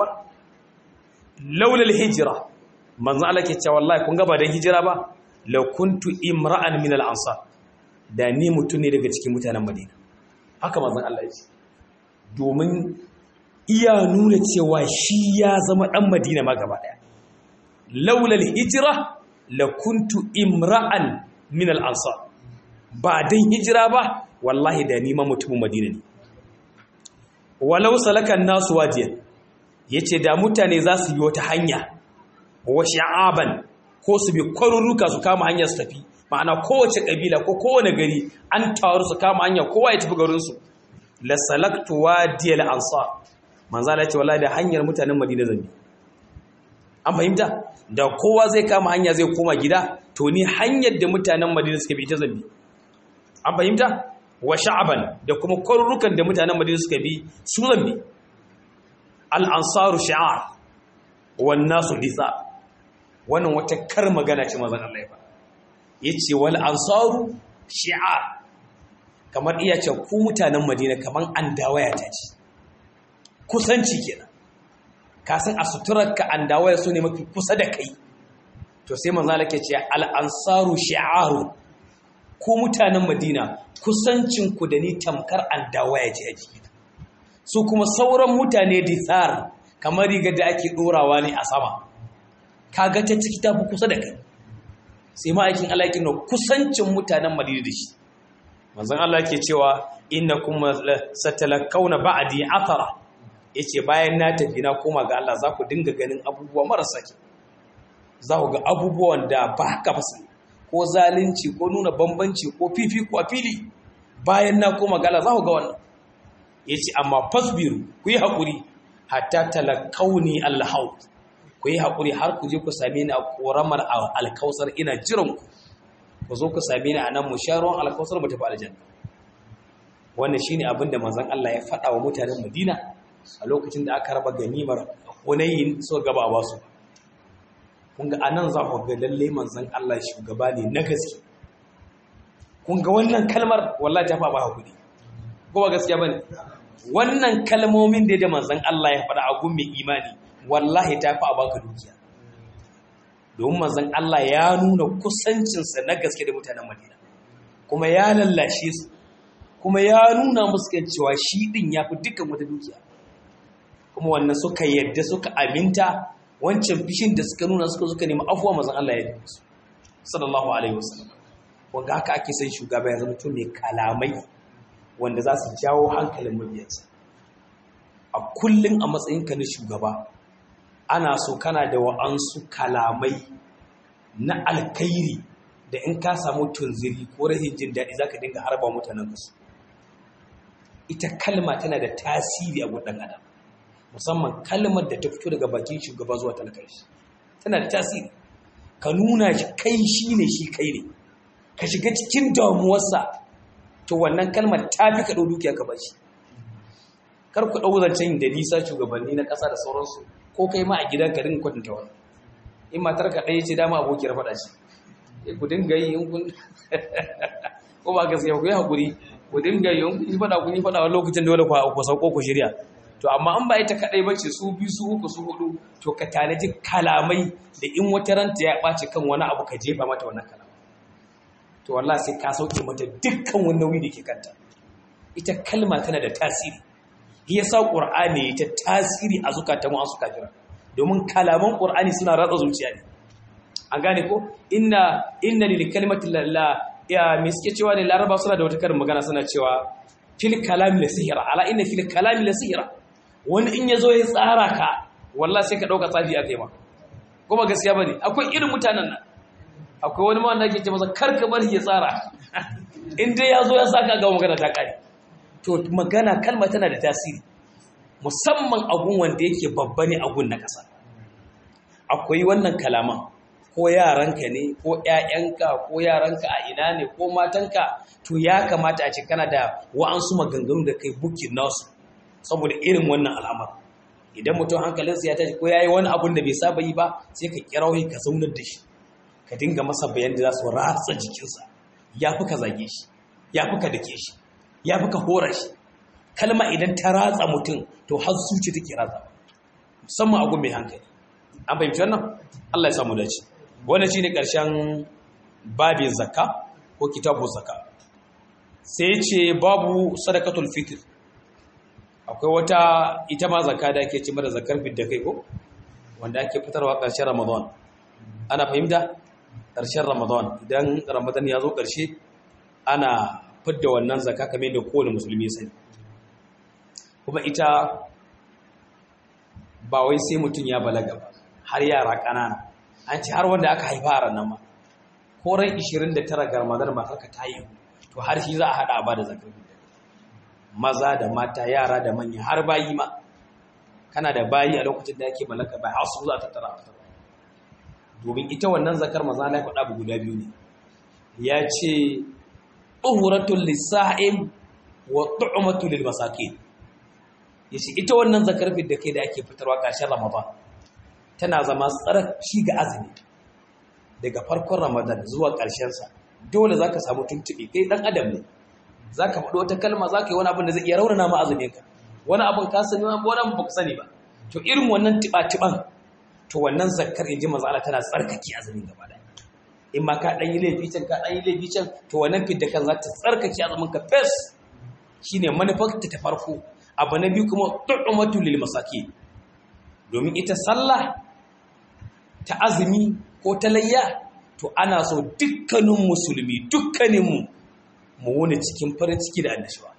laulal hijira manzan Allah ke cewa wallahi kun ga ba dan hijira ba la kuntu imra'an min al-ansar da ni mutum ne daga cikin mutanen Madina haka manzan Allah ya ce domin iya nuna cewa shi ya zama ɗan Madina ma gaba ɗaya laulal hijira la kuntu imra'an min al-ansar ba dan hijira ba wallahi da ni ma mutumin Madina ne walau salakan nasu wajiyan yace da mutane za su bi wata hanya wa sha'aban ko su bi kwaruruka su kama hanya su tafi ma'ana kowace kabila ko kowane gari an taru su kama hanya kowa ya tafi garin su la salaktu wadiyal ansar manzo Allah ya ce wallahi da hanyar mutanen Madina zan bi an fahimta da kowa zai kama hanya zai koma gida to ni hanyar da mutanen Madina suka bi ita zan bi an fahimta wa sha'aban da kuma kwarurukan da mutanen Madina suka bi su zan bi al ansaru shi'ar wan nasu lisa wannan wata kar magana ce manzon Allah ya fa yace wal ansaru shi'ar kamar iya ce ku mutanen Madina kaman an dawaya ta ce kusanci kenan ka san a suturarka an dawaya su ne mafi kusa da kai to sai manzo Allah ke ce al ansaru shi'aru ku mutanen Madina kusancin ku da ni tamkar an dawaya ce a jiki su kuma sauran mutane disar kamar riga da ake dorawa ne a sama kaga ta ciki ta fi kusa da kai sai ma'aikin Allah yake nuna kusancin mutanen Madina da shi manzon Allah ke cewa innakum satalakawna ba'di athara yace bayan na tafi na koma ga Allah za ku dinga ganin abubuwa marasa kyau za ku ga abubuwan da ba haka ba ko zalunci ko nuna bambanci ko fifi ko fili bayan na koma ga Allah za ku ga wannan yace amma fasbiru ku yi hakuri hatta talakawni alhaut ku yi hakuri har ku je ku same ni a koramar alkausar ina jiran ku ku zo ku same ni a nan mu sha ruwan alkausar mu tafi aljanna wannan shine abin da manzon Allah ya faɗa wa mutanen Madina a lokacin da aka raba ganimar Hunayn so gaba ba su kun ga anan za ku ga lalle manzon Allah shugaba ne na gaske kun ga wannan kalmar wallahi ta fa ba hakuri ko ba gaskiya bane wannan kalmomin da da manzon Allah ya faɗa a gun mai imani wallahi ta fa baka dukiya domin manzon Allah ya nuna kusancinsa na gaske da mutanen Madina kuma ya lallashe su kuma ya nuna musu kan cewa shi din ya fi dukkan wata dukiya kuma wannan suka yadda suka aminta wancan fishin da suka nuna suka suka nemi afuwa manzon Allah ya yi su sallallahu alaihi wasallam wanda haka ake son shugaba ya zama mutum mai kalamai wanda za su jawo hankalin mabiyansa a kullum a matsayinka na shugaba ana so kana da wa'ansu kalamai na alkairi da in ka samu tunziri ko rahin jin daɗi za ka dinga harba mutanen kasu ita kalma tana da tasiri a gudan adam musamman kalmar da ta fito daga bakin shugaba zuwa talakar shi tana da tasiri ka nuna shi kai shi ne shi kai ne ka shiga cikin damuwarsa to wannan kalmar ta fi ka ɗau dukiya ka bashi kar ku ɗau zancen da nisa shugabanni na ƙasa da sauransu ko kai ma a gidan ka dinga kwatanta wani in matar ka ɗaya ce dama abokiyar faɗa ce ku dinga yi in kun ko ba gaskiya ku yi haƙuri ku dinga yi in kun yi faɗa kun yi faɗa wani lokacin dole ku sauko ku shirya to amma an ba ita kaɗai ba ce su biyu su uku su hudu to ka tanaji kalamai da in wata ranta ya ɓaci kan wani abu ka jefa mata wannan kalama to wallahi sai ka sauke mata dukkan wani nauyi da ke kanta ita kalma tana da tasiri ya sa ƙur'ani ta tasiri a zukatan wasu kafira domin kalaman ƙur'ani suna ratsa zuciya ne an gane ko inna inna lil kalimati la ya me suke cewa ne laraba suna da wata karin magana suna cewa fil kalami la sihira ala inna fil kalami la sihira wani in yazo ya tsara ka wallahi sai ka dauka tsafi akai ma kuma gaskiya bane akwai irin mutanen nan akwai wani ma wanda yake ce masa kar ka bari ya tsara in dai yazo ya saka ga magana ta kare to magana kalma tana da tasiri musamman agun wanda yake babba ne agun na kasa akwai wannan kalaman ko yaranka ne ko ƴaƴanka ko yaranka a ina ne ko matanka to ya kamata a ce kana da wa'ansu maganganu da kai bukin nasu saboda irin wannan al'amar idan mutum hankalinsa ya tashi ko yayi wani abun da bai saba yi ba sai ka kira wai ka zaunar da shi ka dinga masa bayan da za su ratsa jikinsa ya fi ka zage shi ya fi ka dake shi ya fi ka hora shi kalma idan ta ratsa mutum to har zuci take ratsa musamman agun mai hankali an fahimci wannan Allah ya samu dace wannan shine karshen babin zakka ko kitabu zakka sai ce babu sadaqatul fitr akwai wata ita ma zakka da ake ce mata zakkar fidda kai ko wanda ake fitarwa karshen ramadan ana fahimta karshen ramadan idan ramadan ya zo karshe ana fidda wannan zakka kamar da kowane musulmi ya sani kuma ita ba wai sai mutum ya balaga ba har yara ƙanana an ce har wanda aka haifa a ranar ma ko ran 29 ga ramadan ma haka ta yi to har shi za a haɗa a ba da zakar maza da mata yara da manya har bayi ma kana da bayi a lokacin da ake mallaka bai har su za ta tara a domin ita wannan zakar maza na faɗa abu guda biyu ne ya ce tuhuratul lisa'im wa tu'matul lil masakin yace ita wannan zakar da kai da ake fitarwa ƙarshen ramadan tana zama tsarki ga azumi daga farkon ramadan zuwa ƙarshensa dole za ka samu tuntuɓe kai ɗan adam ne za ka faɗi wata kalma za ka yi wani abin da zai iya raunana ma azuminka wani abin ka sani wani abin ba ka sani ba to irin wannan tiɓa-tiɓan to wannan zakar in ji maza tana tsarkake azumin gaba ɗaya in ma ka ɗan yi laifi can ka ɗan yi laifi can to wannan fidda kan za ta tsarkake azumin ka fes shine manufar ta ta farko abu na biyu kuma tu'umatu lil masakin domin ita sallah ta azumi ko ta layya to ana so dukkanin musulmi dukkaninmu mu wuni cikin farin ciki da annashuwa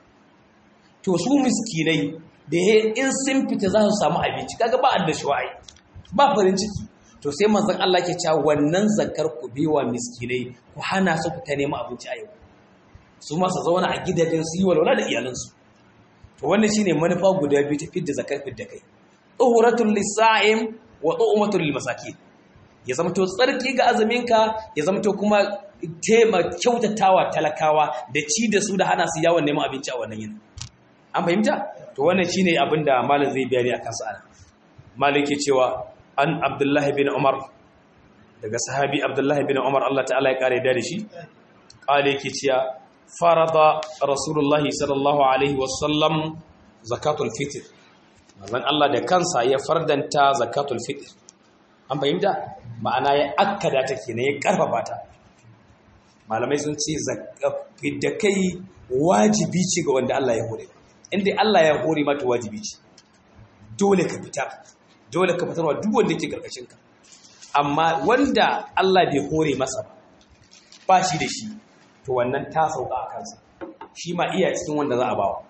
to su miskinai da in sun fita za su samu abinci kaga ba annashuwa ai ba farin ciki to sai manzon Allah ke cewa wannan zakar ku biwa miskinai ku hana su fita neman abinci a yau su ma su zauna a gidajen su yi walwala da iyalansu to wannan shine manufa guda biyu ta fidda zakar fidda kai tuhuratul lisa'im wa tu'matul limasakin ya zamto tsarki ga azuminka ya zamto kuma tema kyautatawa talakawa da ci da su da hana su yawon neman abinci a wannan yin an fahimta to wannan shine abin da malam zai bayani akan sa ana malam ke cewa an abdullahi bin umar daga sahabi abdullahi bin umar Allah ta'ala ya kare da shi kale yake cewa farada rasulullahi sallallahu alaihi wasallam zakatul fitr manzon Allah da kansa ya fardanta zakatul fitr an fahimta ma'ana ya akkada ta kenan ya karfafa ta malamai sun ce da kai wajibi ce ga wanda Allah ya hore inda Allah ya hore mata wajibi ce dole ka fita dole ka fitarwa duk wanda yake karkashin ka amma wanda Allah bai hore masa ba ba shi da shi to wannan ta sauka a kansa shi ma iya cikin wanda za a bawa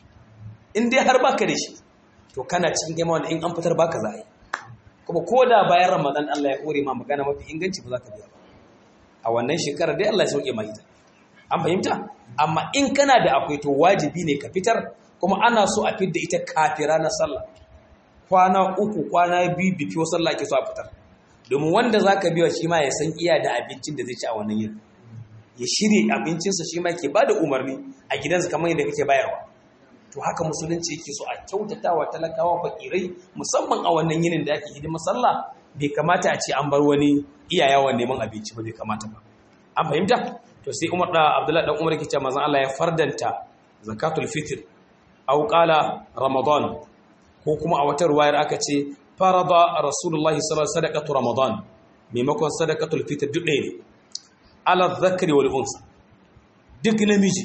in dai har baka da shi to kana cikin gaima wanda in an fitar baka za a yi kuma ko da bayan ramadan Allah ya kore ma magana mafi inganci ba za ka biya ba a wannan shekarar dai Allah ya sauke ma ita an fahimta amma in kana da akwai to wajibi ne ka fitar kuma ana so a fidda ita kafira na sallah kwana uku kwana biyu biki wa sallah ke so a fitar domin wanda za ka biya shi ma ya san iya da abincin da zai ci a wannan yin ya shirya abincinsa shi ma ke ba da umarni a gidansa kamar yadda kake bayarwa to haka musulunci yake so a kyautata wa talakawa fakirai musamman a wannan yinin da ake hidimar sallah bai kamata a ce an bar wani iyayawan neman abinci ba bai kamata ba an fahimta to sai Umar da Abdullahi dan Umar yake cewa manzon Allah ya fardanta zakatul fitr aw qala ramadan ko kuma a wata ruwayar aka ce farada rasulullahi sallallahu alaihi sadaqatu ramadan maimakon sadaqatul fitr duk ɗaya ne ala dhakri wal unsa duk namiji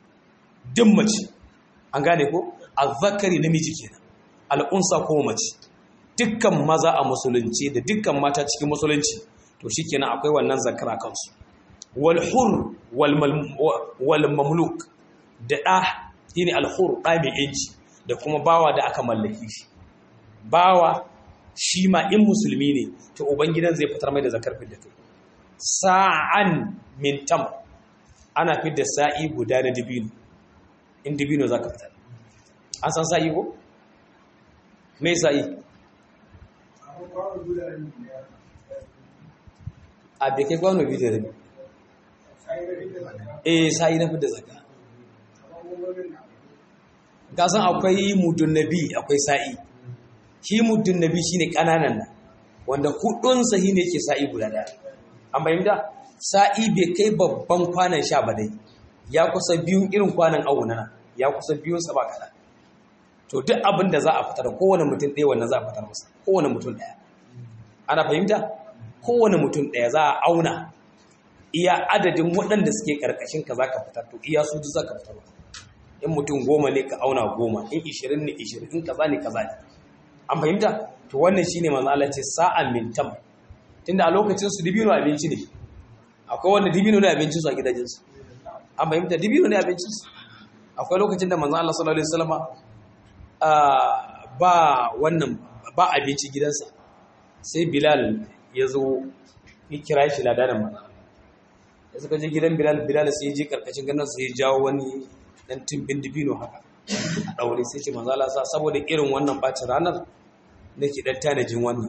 duk mace an gane ko azzakari namiji kenan al'unsa ko mace dukkan maza a musulunci da dukkan mata cikin musulunci to shikenan akwai wannan zakara kansu wal hur wal mamluk da ɗa shine al hur ɗa mai yanci da kuma bawa da aka mallaki shi bawa shi ma in musulmi ne to ubangidan zai fitar mai da zakar fidda kai sa'an min tam ana fidda sa'i guda na dibino in dibino zaka fitar an san sa'i ko me sa'i a bai kai kwano biyu da rabi eh sa'i na fidda zakka ka san akwai mudun nabi akwai sa'i shi muddin nabi shine kananan nan wanda hudun sahi ne yake sa'i guda daya an bayyana sa'i bai kai babban kwanan sha ba dai ya kusa biyun irin kwanan awu nan ya kusa biyun sa ba kada to duk abin da za a fitar kowane mutum ɗaya wannan za a fitar masa kowane mutum ɗaya ana fahimta kowane mutum ɗaya za a auna iya adadin waɗanda suke karkashin ka za ka fitar to iya su za ka fitar in mutum goma ne ka auna goma in ishirin ne ishirin in kaza ne kaza ne an fahimta to wannan shine manzo Allah ce sa'an min tam tunda a lokacin su dibino abinci ne akwai wanda dibino ne abincin su a gidajen su an fahimta dibino ne abincin su akwai lokacin da manzo Allah sallallahu alaihi wasallama ba wannan ba abinci gidansa sai Bilal ya zo ya kira shi ladanin manzo da suka je gidan Bilal Bilal sai ya je karkashin ganin sai ya jawo wani dan timbin dibino haka a ɗaure sai ce manzo Allah sa saboda irin wannan bacin ranar nake dan tanajin wannan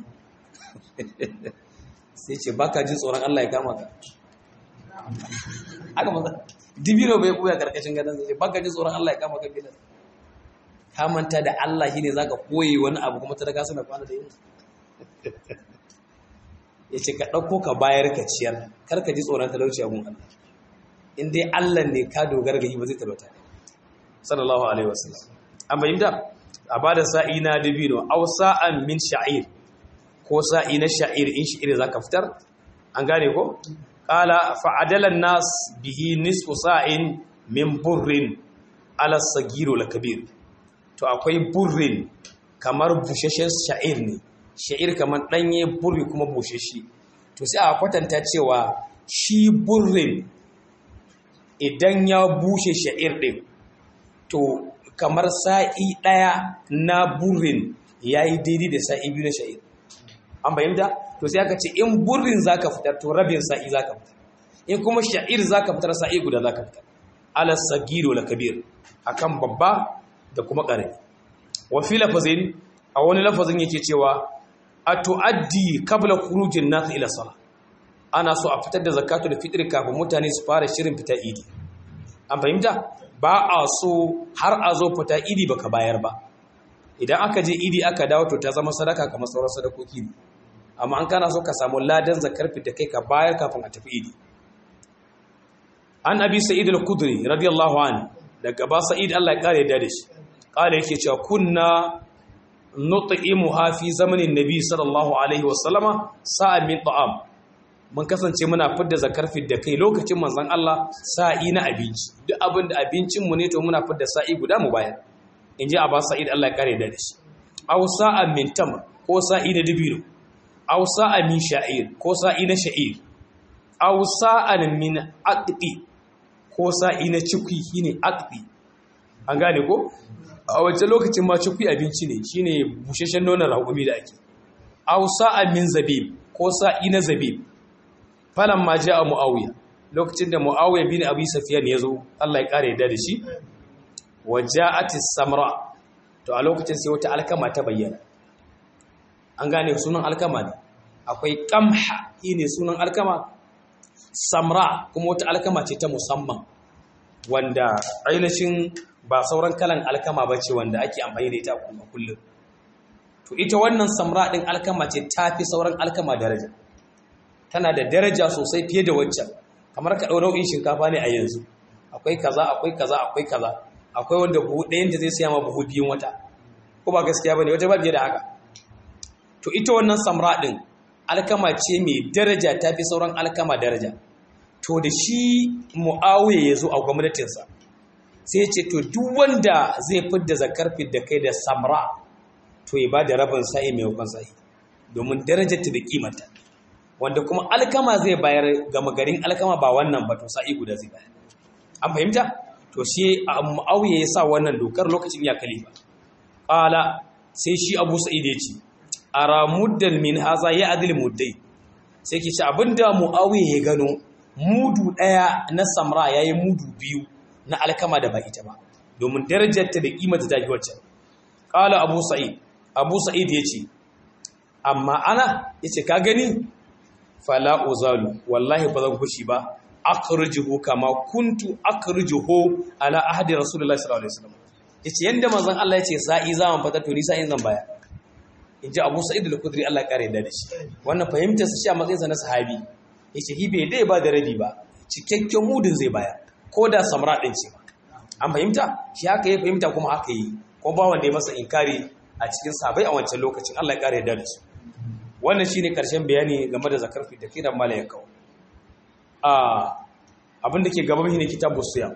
sai ce baka jin tsoron Allah ya kama ka haka manzo dibino bai buya karkashin gadon sai baka jin tsoron Allah ya kama ka bidan ka manta da Allah shine zaka koyi wani abu kuma ta daga suna kwana da yin yace ka dauko ka bayar ka ciyar kar ka ji tsoron talauci a gun Allah in dai Allah ne ka dogara ga yi ba zai talauta sallallahu alaihi wasallam an bayyana a bada sa'i na dabino aw sa'an min sha'ir ko sa'i na sha'ir in sha'ir zaka fitar an gane ko qala fa'adala nas bihi nisfu sa'in min burrin ala sagiro la kabir to akwai burrin kamar busheshen sha'ir ne sha'ir kamar danye burri kuma busheshe to sai a kwatanta cewa shi burrin idan ya bushe sha'ir din to kamar sa'i ɗaya na burin ya yi daidai da sa'i biyu na sha'ir an bayyanta to sai aka ce in burin za ka fitar to rabin sa'i za ka fitar in kuma sha'ir za ka fitar sa'i guda za ka fitar alas sagiro la kabir akan babba da kuma ƙarami wa fi lafazin a wani lafazin yake cewa a tu'addi kabla khurujin nas ila sala ana so a fitar da zakatu da fitr kafin mutane su fara shirin fita idi an fahimta ba a so har a zo fita idi baka bayar ba idan aka je idi aka dawo to ta zama sadaka kamar sauran sadakoki ne amma an kana so ka samu ladan zakar fita kai ka bayar kafin a tafi idi an abi sa'id al-khudri radiyallahu anhu daga ba sa'id Allah ya kare da shi kare yake cewa kunna nut'imuha fi zamanin nabi sallallahu alaihi wasallama sa'a min ta'am mun kasance muna fidda zakar fidda kai lokacin manzon Allah sa'i na abinci duk abin da abincin mu ne to muna fidda sa'i guda mu bayar in ji Abbas Sa'id Allah ya kare da shi aw sa'a min tam ko sa'i na dibino aw sa'a min sha'ir ko sa'i na sha'ir aw sa'an min aqdi ko sa'i na cikwi shine aqdi an gane ko a wancan lokacin ma cikwi abinci ne shine busheshen nonon raƙumi da ake aw sa'a min zabib ko sa'i na zabib falan ma a mu'awiya lokacin da mu'awiya bin abi safiyan ya zo Allah ya kare da shi wa ja'ati samra to a lokacin sai wata alkama ta bayyana an gane sunan alkama ne akwai qamha shine sunan alkama samra kuma wata alkama ce ta musamman wanda ainihin ba sauran kalan alkama bace wanda ake amfani da ita a kullum to ita wannan samra din alkama ce tafi sauran alkama daraja tana da daraja sosai fiye da waccan kamar ka ɗau nau'in shinkafa ne a yanzu akwai kaza akwai kaza akwai kaza akwai wanda buhu ɗayan da zai siya ma buhu biyun wata ko ba gaskiya bane wata ba biye da haka to ita wannan samra ɗin alkama ce mai daraja ta fi sauran alkama daraja to da shi mu'awiya ya zo a gwamnatinsa sai ce to duk wanda zai fidda zakar fidda kai da samra to ya ba da rabin sa'i mai hukun sa'i domin darajarta da kimanta wanda kuma alkama zai bayar gama garin alkama ba wannan ba to sa'i guda zai bayar an fahimta to shi mu'awiya ya sa wannan dokar lokacin ya kalifa qala sai shi abu sa'id ya ce ara muddan min haza ya adil muddai sai ke ce abinda mu'awiya ya gano mudu daya na samra yayi mudu biyu na alkama da ba ita ba domin darajarta da kimanta ta fi wacce qala abu sa'id abu sa'id ya ce amma ana ya ce ka gani fala uzalu wallahi ba zan fushi ba akhrijuhu kama kuntu akhrijuhu ala ahdi rasulullahi sallallahu alaihi wasallam yace yanda manzon Allah yace sa'i zaman fata to ni sa'in zan baya inji Abu Sa'id al-Khudri Allah ya kare da shi wannan fahimtar sa shi a matsayin sa na sahabi yace hi bai dai ba da rabi ba cikakken mudin zai baya ko da samra din ce an fahimta shi haka ya fahimta kuma haka yi kuma ba wanda ya masa inkari a cikin sabai a wancan lokacin Allah ya kare da su wannan shine karshen bayani game da zakar fi da kiran mala ya kawo abin da ke gaban shi ne kitabu siyam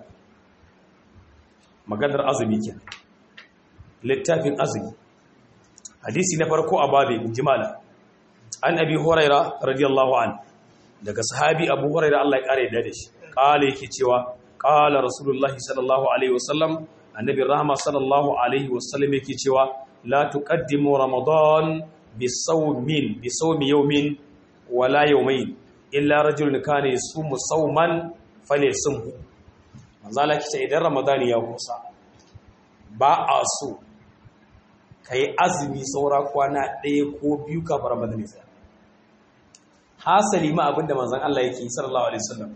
maganar azumi ke littafin azumi hadisi na farko a babe jimala an abi huraira radiyallahu an daga sahabi abu huraira Allah ya kare da shi kala yake cewa kala rasulullahi sallallahu alaihi wasallam annabi rahama sallallahu alaihi wasallam yake cewa la tuqaddimu ramadan bisawmin bisawmi yawmin wala yawmayn illa rajulun kana yasumu sawman falyasumhu manzala kice idan ramadani ya kusa ba a so kai azumi saura kwana ɗaya ko biyu kafin ramadani sai hasali ma abinda manzon Allah yake sallallahu alaihi wasallam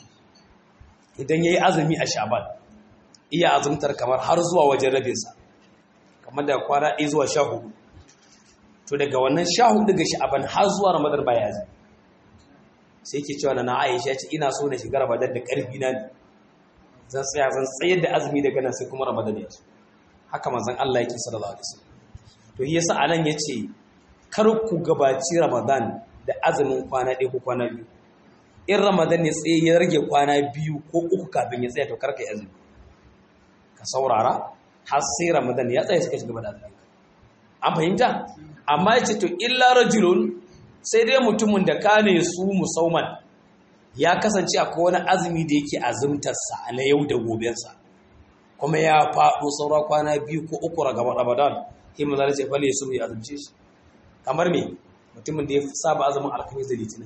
idan yayi azumi a shaban iya azumtar kamar har zuwa wajen rabinsa kamar da kwana ɗaya zuwa sha hudu to daga wannan sha hudu daga sha'aban har zuwa ramadan baya azumi sai ke cewa na Aisha ce ina so na shiga Ramadan da ƙarfi na ne zan tsaya zan tsayar da azumi daga nan sai kuma Ramadan ya haka manzon Allah yake sallallahu alaihi wasallam to yasa anan yace kar ku gabaci Ramadan da azumin kwana ɗaya ko kwana biyu in Ramadan ne tsaye ya rage kwana biyu ko uku kafin ya tsaya to kar ka yi azumi ka saurara har sai Ramadan ya tsaya suka shiga da azumi an fahimta amma yace to illa rajulun sai dai mutumin da kane su musauman ya kasance akwai wani azumi da yake azumtarsa na yau da gobensa kuma ya faɗo saura kwana biyu ko uku ragaba ramadan sai mu zarace fale su ya azumce shi kamar me mutumin da ya saba azumin alkamis da litinin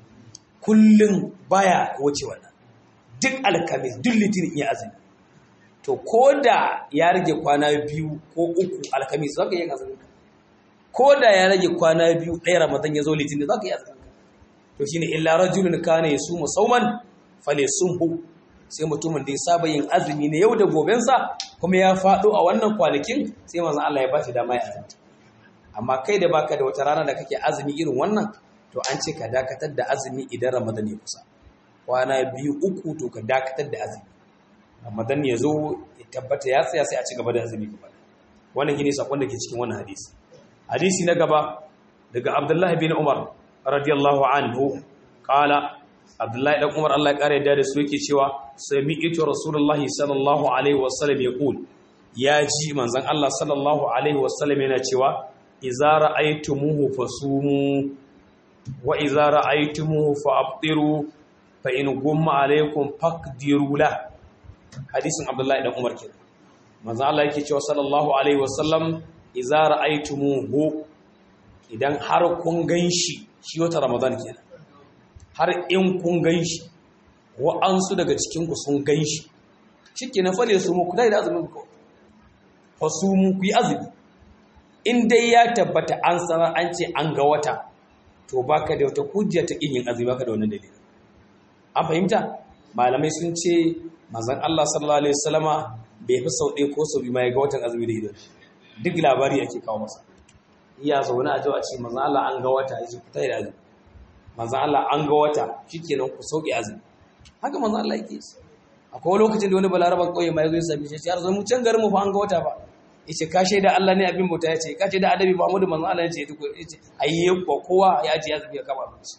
kullum baya wuce wannan duk alkamis duk litinin iya azumi to ko da ya rage kwana biyu ko uku alkamis zaka yi azumin ko da ya rage kwana biyu ɗaya ramadan ya zo litinin za ka yi azumi to shine illa rajulun kana yasumu sauman falyasumhu sai mutumin da ya saba yin azumi ne yau da gobensa kuma ya faɗo a wannan kwanakin sai manzon Allah ya ba shi dama ya azumi amma kai da baka da wata rana da kake azumi irin wannan to an ce ka dakatar da azumi idan ramadan ya kusa kwana biyu uku to ka dakatar da azumi ramadan ya zo ya tabbata ya tsaya sai a ci gaba da azumi gaba wannan shine sakon da ke cikin wannan hadisi hadisi na gaba daga abdullahi bin umar radiyallahu anhu kala abdullahi dan umar Allah ya kare da da su yake cewa sami'tu rasulullahi sallallahu alaihi wasallam yaqul ya ji manzon Allah sallallahu alaihi wasallam yana cewa idza ra'aytumuhu fasumu wa idza ra'aytumuhu fa'abtiru fa in gumma alaikum faqdiru la hadisin abdullahi dan umar kenan manzon Allah yake cewa sallallahu alaihi wasallam iza ra'aytumuhu idan har kun ganshi shi wata ramadan kenan har in kun ganshi wa'ansu daga cikin ku sun ganshi shikenan fale su mu kudai da azumin ku fa su mu ku yi azumi in dai ya tabbata an sanar an ce an ga wata to baka da wata hujja ta kin yin azumi baka da wannan dalili an fahimta malamai sun ce manzon Allah sallallahu alaihi wasallama bai fi sau ɗaya ko sau biyu ma ya ga watan azumi da idan duk labari ake kawo masa iya zaune a jawa ce manzan Allah an ga wata ya ce ku tayi da azumi manzan Allah an ga wata shikenan ku sauke azumi haka manzan Allah yake yi akwai lokacin da wani balaraban kauye mai zo ya sami shi har zo mu can garin mu fa an ga wata ba yace ka shaida Allah ne abin bauta yace ka shaida adabi Muhammadu manzan Allah yace yace ayye ko kowa ya ji azumi ya kama shi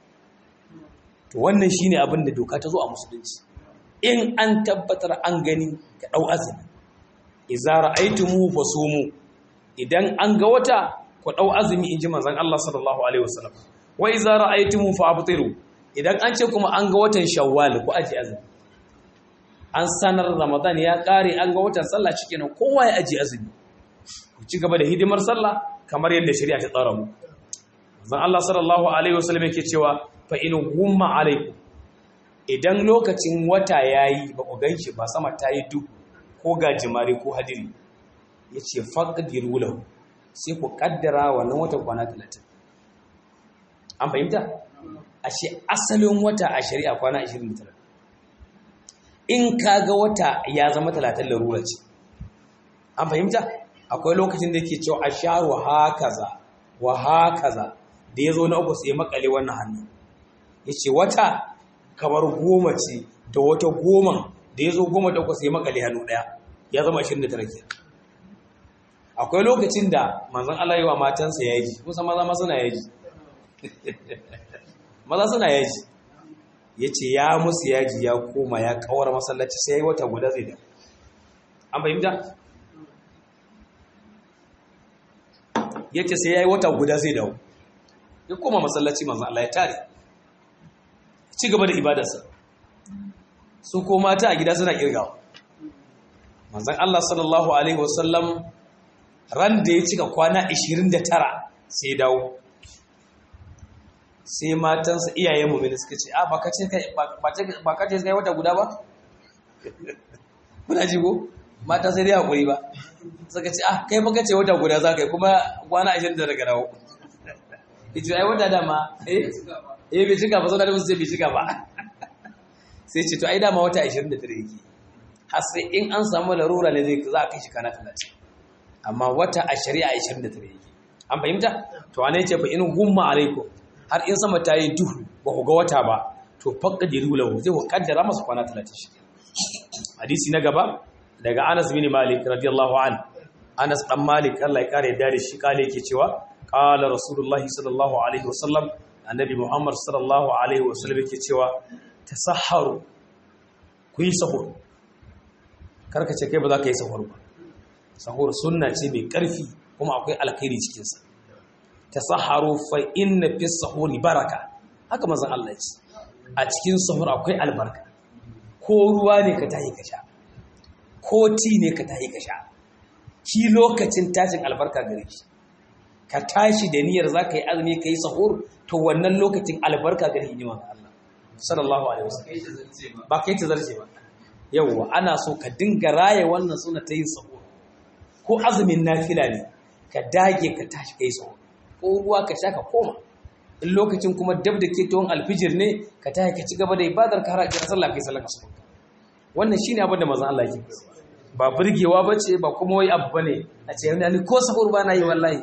to wannan shine abin da doka ta zo a musulunci in an tabbatar an gani ka dau azumi idza ra'aytumuhu fasumu idan an ga wata ku dau azumi inji manzon Allah sallallahu alaihi wasallam wa iza ra'aytum fa abtiru idan an ce kuma an ga watan shawwal ku aji azumi an sanar ramadan ya kare an ga watan sallah shikenan kowa ya aji azumi ku ci gaba da hidimar sallah kamar yadda shari'a ta tsara mu zan Allah sallallahu alaihi wasallam yake cewa fa in gumma alaikum idan lokacin wata yayi ba ku ganshi ba sama ta yi duk ko gajimare ko hadiri yace faqdiru lahu sai ku kaddara wannan watan kwana 30 an fahimta ashe asalin wata a shari'a kwana 29 in kaga wata ya zama 30 larura ce an fahimta akwai lokacin da yake cewa asharu hakaza wa hakaza da yazo na uku sai makale wannan hannu yace wata kamar goma ce da wata goma da yazo goma da uku sai makale hannu daya ya zama 29 kenan akwai lokacin da manzon Allah yi wa matansa yaji kusa maza ma suna yaji maza suna yaji yace ya musu yaji ya koma ya kawar masallaci sai yayi wata guda zai da an fahimta yace sai yayi wata guda zai dawo ya koma masallaci manzon Allah ya tare ci gaba da ibadarsa su ko mata a gida suna kirgawa manzon Allah sallallahu alaihi wasallam ran da ya cika kwana 29 sai dawo sai matansa iyayen mummuni suka ce a baka ce kai wata guda ba? kuna ji ko? mata sai dai haƙuri ba suka ce ah kai baka ce wata guda za ka yi kuma kwana 29 daga dawo ita ai wata dama eh eh bai cika ba sau da musu sai bai cika ba sai ce to ai dama wata 29 yake har sai in an samu larura ne zai za a kai shi kana 30 amma wata a shari'a 29 yake an fahimta to wane ce fa in gumma alaikum har in sama ta yi duhu ba ku ga wata ba to faqdiru lahu zai ku kaddara masa kwana 30 shi hadisi na gaba daga Anas bin Malik radiyallahu an Anas dan Malik Allah ya kare da shi kale yake cewa qala rasulullahi sallallahu alaihi wasallam annabi Muhammad sallallahu alaihi wasallam yake cewa tasahharu ku yi sahur karka ce kai ba za ka yi sahur ba sahur sunna ce mai ƙarfi kuma akwai alkhairi cikinsa ta saharu fa inna fi sahuri baraka haka mazan Allah ce a cikin sahur akwai albarka ko ruwa ne ka tahi ka sha ko ti ne ka tahi ka sha ki lokacin tashin albarka gare ki ka tashi da niyyar za ka yi azumi ka yi sahur to wannan lokacin albarka gare ni manzon Allah sallallahu alaihi wasallam ba kai ta zarce ba yawwa ana so ka dinga raye wannan suna ta yin sahur ko azumin nafila ne ka dage ka tashi kai sahur ko ruwa ka sha ka koma in lokacin kuma dab da ke tuwon alfijir ne ka tashi ka ci gaba da ibadar ka har a sallah kai sallah ka wannan shine abin da manzon Allah yake ba burgewa bace ba kuma wai abu bane a ce ni ko sahur ba na yi wallahi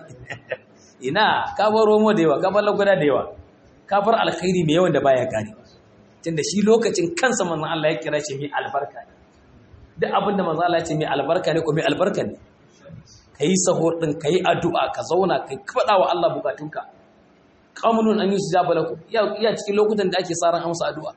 ina ka bar romo da yawa ka bar lagwada da yawa ka bar alkhairi mai yawan da baya kare tunda shi lokacin kansa manzon Allah ya kira shi mai albarka ne duk abin da manzon Allah ya ce mai albarka ne ko mai albarka ne kai sahur din kai addu'a ka zauna kai faɗa wa Allah bukatunka qamunun an yusjaba lakum iya cikin lokutan da ake saran amsa addu'a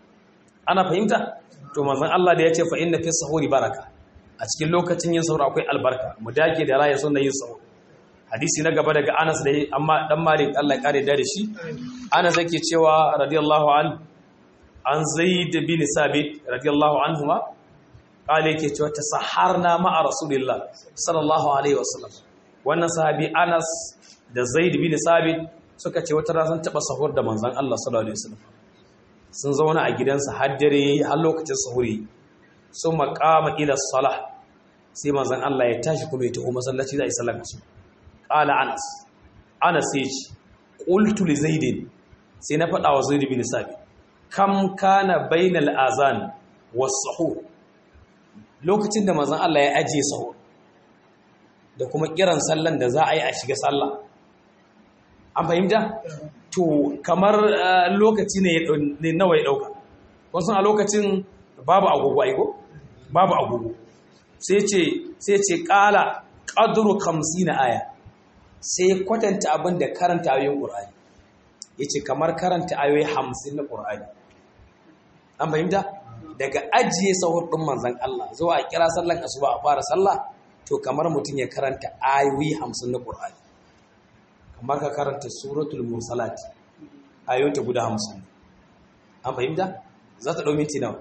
ana fahimta to manzon Allah da ya ce fa inna fi sahuri baraka a cikin lokacin yin sahur akwai albarka mu dage da raya sunna yin sahur hadisi na gaba daga Anas da amma dan Malik Allah ya kare da shi Anas yake cewa radiyallahu an an Zaid bin Sabit radiyallahu anhuma kale yake cewa tasaharna ma'a Rasulillah sallallahu alaihi wasallam wannan sahabi Anas da Zaid bin Sabit suka ce wata ran taba sahur da manzon Allah sallallahu alaihi wasallam sun zauna a gidansa har dare har lokacin sahuri sun maqama ila salah sai manzon Allah ya tashi kuma ya tafi masallaci zai sallar su qala Anas Anas sai ce qultu li Zaid sai na faɗa wa Zaid bin Sabit kam kana bainal azan was sahur lokacin da manzon Allah ya ajiye sahur da kuma kiran sallan da za a yi a shiga sallah an fahimta to kamar lokaci ne nawa ya dauka wasu a lokacin babu agogo aiko babu agogo sai ce sai ce kala qadru 50 aya sai kwatanta abin da karanta ayoyin qur'ani yace kamar karanta ayoyi 50 na qur'ani an fahimta daga ajiye sahur ɗin manzan Allah zuwa a kira sallan asuba a fara sallah to kamar mutum ya karanta ayoyi hamsin na ƙur'ani kamar ka karanta suratul mursalat ayoyinta guda hamsin an fahimta za ta ɗau minti nawa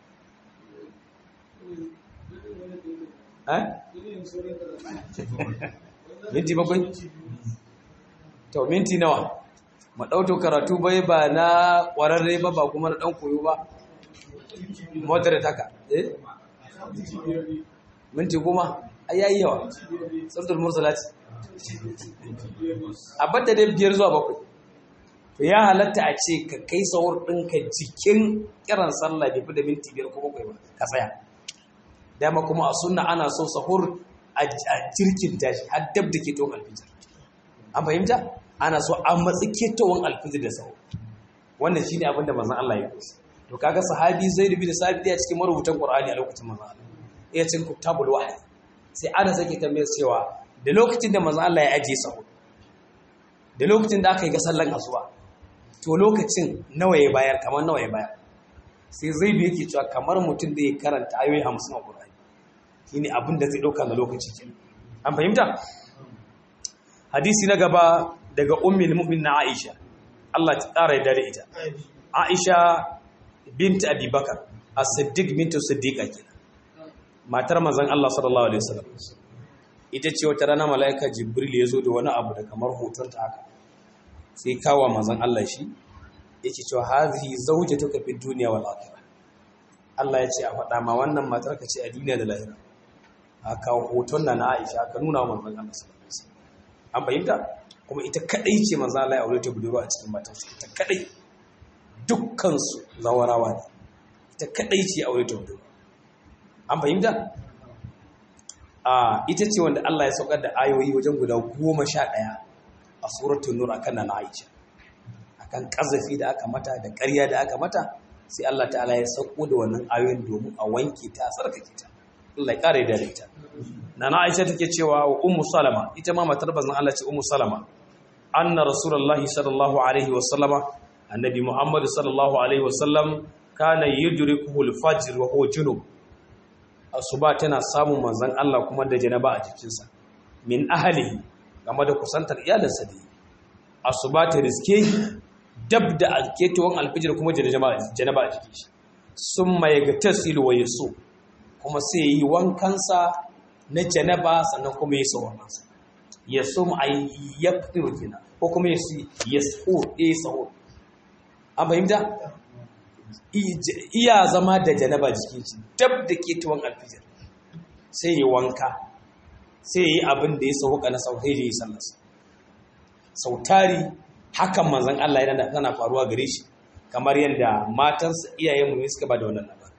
minti bakwai to minti nawa ma ɗauto karatu bai ba na ƙwararre ba ba kuma na ɗan koyo ba moderate haka eh minti goma ai yayi yawa sabtul mursalati a bada dai biyar zuwa bakwai to ya halatta a ce ka kai sahur ɗinka jikin kiran sallah bai fi da minti biyar ko bakwai ba ka tsaya dama kuma a sunna ana so sahur a jirkin tashi har dab da ke tawon alfijir an fahimta ana so a matsi ke tawon alfijir da sahur wannan shine abin da manzon Allah ya kusa to kaga sahabi zaid bin sabit ya cikin marubutan qur'ani a lokacin manzon Allah ya cikin kitabul wahyi sai ana sake tambayar cewa da lokacin da manzon Allah ya ajiye sahur da lokacin da aka yi ga sallan asuba to lokacin nawa ya bayar kamar nawa ya bayar sai zai bi yake cewa kamar mutum da ya karanta ayoyi hamsin a ƙur'ani shi ne abin da zai ɗauka na lokaci ke an fahimta hadisi na gaba daga ummin mu'min na aisha Allah ta ƙara yadda da ita aisha bint abubakar a siddiq bintu siddiqa kenan matar manzon Allah sallallahu alaihi wasallam ita ce wata rana mala'ika jibril ya zo da wani abu da kamar hotonta haka sai kawo manzon Allah shi yake cewa hazihi zawjatuka fid dunya wal akhirah Allah ya ce a faɗa ma wannan matar ka ce a duniya da lahira a kawo hoton na na Aisha ka nuna wa manzon Allah sallallahu alaihi wasallam an fahimta kuma ita kadai ce manzon Allah ya aure ta budurwa a cikin matan su ita kadai dukkan su zawarawa ne ita kadai ce ya aure ta budurwa an fahimta a ita ce wanda Allah ya saukar da ayoyi wajen guda goma sha ɗaya a suratul nur akan na Aisha akan kazafi da aka mata da ƙarya da aka mata sai Allah ta'ala ya sauko da wannan ayoyin domin a wanke ta tsarkake ta Allah ya kare da ita nana Aisha take cewa wa ummu salama ita ma matar bazan Allah ce ummu salama anna rasulullahi sallallahu alaihi wa sallama annabi muhammad sallallahu alaihi wa sallam kana yudrikuhu al-fajr wa huwa junub asuba tana samun manzon Allah kuma da janaba a jikinsa min ahlihi game da kusantar iyalinsa da asuba ta riske dab da alketowar alfijir kuma janaba a jikin shi sun mai ga tasiru wa yaso kuma sai yi wankansa na janaba sannan kuma ya sauwa kansa ya so mu a ya fito kina ko kuma ya su ya so ya saho an fahimta iya zama da janaba jikin shi dab da ketowar alfijir sai yi wanka sai yi abin da ya sauka na sauhai da ya sallasa sautari hakan manzan Allah yana tana faruwa gare shi kamar yadda matansa iyayenmu ne suka ba da wannan labarin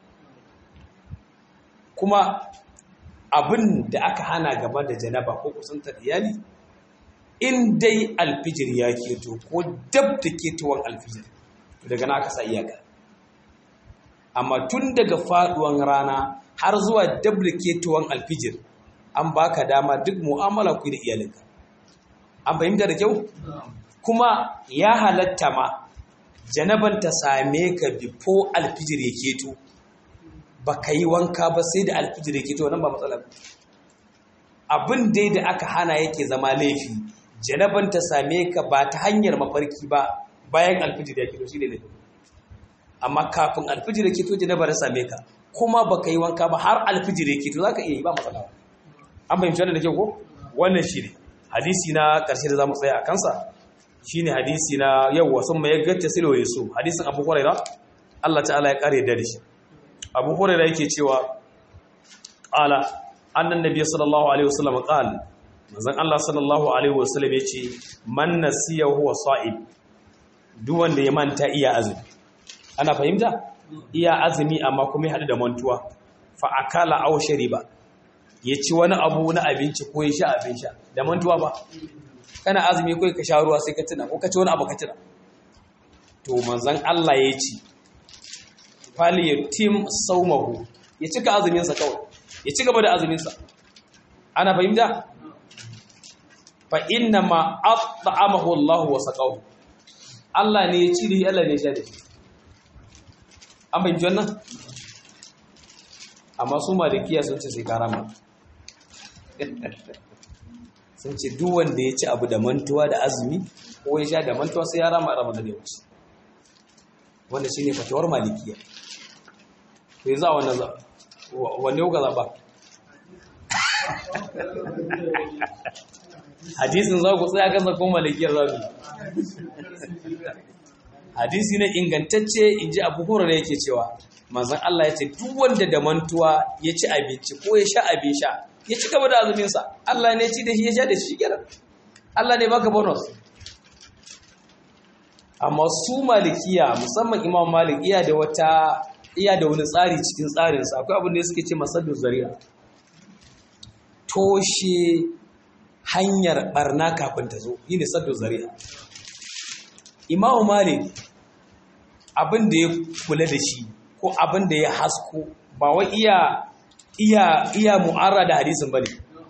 kuma abin da aka hana gaba da janaba ko kusantar iyali in dai alfijir ya keto ko dab da ketowar alfijir daga na aka sa iyaka amma tun daga faduwan rana har zuwa dab da ketowar alfijir an baka dama duk mu'amala ku da iyalinka an fahimta da kyau kuma ya halatta ma janaban ta same ka bifo alfijir ya keto ba ka yi wanka ba sai da alfijir ya keto nan ba matsala abin dai da aka hana yake zama laifi janaban ta same ka ba ta hanyar mafarki ba bayan alfijir ya keto shi ne laifi amma kafin alfijir ya keto janaba ta same ka kuma ba ka yi wanka ba har alfijir ya keto za ka iya yi ba matsala an fahimci wannan da kyau ko wannan shi ne hadisi na ƙarshe da za mu tsaya a kansa shi ne hadisi na yawwa sun mai gacce silo ya so hadisin abu huraira Allah ta'ala ya kare da shi abu huraira yake cewa ƙala annan nabi sallallahu alaihi wasallam ƙal manzon Allah sallallahu alaihi wasallam yace man nasiya huwa sa'id duk wanda ya manta iya azumi ana fahimta iya azumi amma kuma ya hadu da mantuwa fa akala aw shariba ya ci wani abu na abinci ko ya sha abin sha da mantuwa ba kana azumi kai ka sha ruwa sai ka tuna ko ka ci wani abu ka tuna to manzon Allah ya ce fal yatim sawmahu ya cika azumin sa kawai ya ci gaba da azumin sa ana fahimta fa inna ma at'amahu Allah wa saqahu Allah ne ya ci da Allah ne ya sha da shi an fahimci wannan amma su malikiya sun ce sai karama sun ce duk wanda ya ci abu da mantuwa da azumi ko ya sha da mantuwa sai ya rama ramadan ya wuce wanda shine fatawar malikiya to yanzu a wannan za wanne kuka zaba hadisin za ku tsaya kan zakon malikiyar zabi hadisi ne ingantacce in ji abu hura da yake cewa manzan Allah ya ce duk wanda da mantuwa ya ci abinci ko ya sha abin sha ya ci gaba da azuminsa Allah ne ci da shi ya sha da shi kenan Allah ne baka bonus amma su malikiya musamman imam malik iya da wata iya da wani tsari cikin tsarinsa akwai abin da suke ce masallu zari'a toshe hanyar barna kafin ta zo yi ne saddu zari'a imamu malik abin da ya kula da shi ko abin da ya hasko ba wai iya iya iya mu'arra da hadisin bane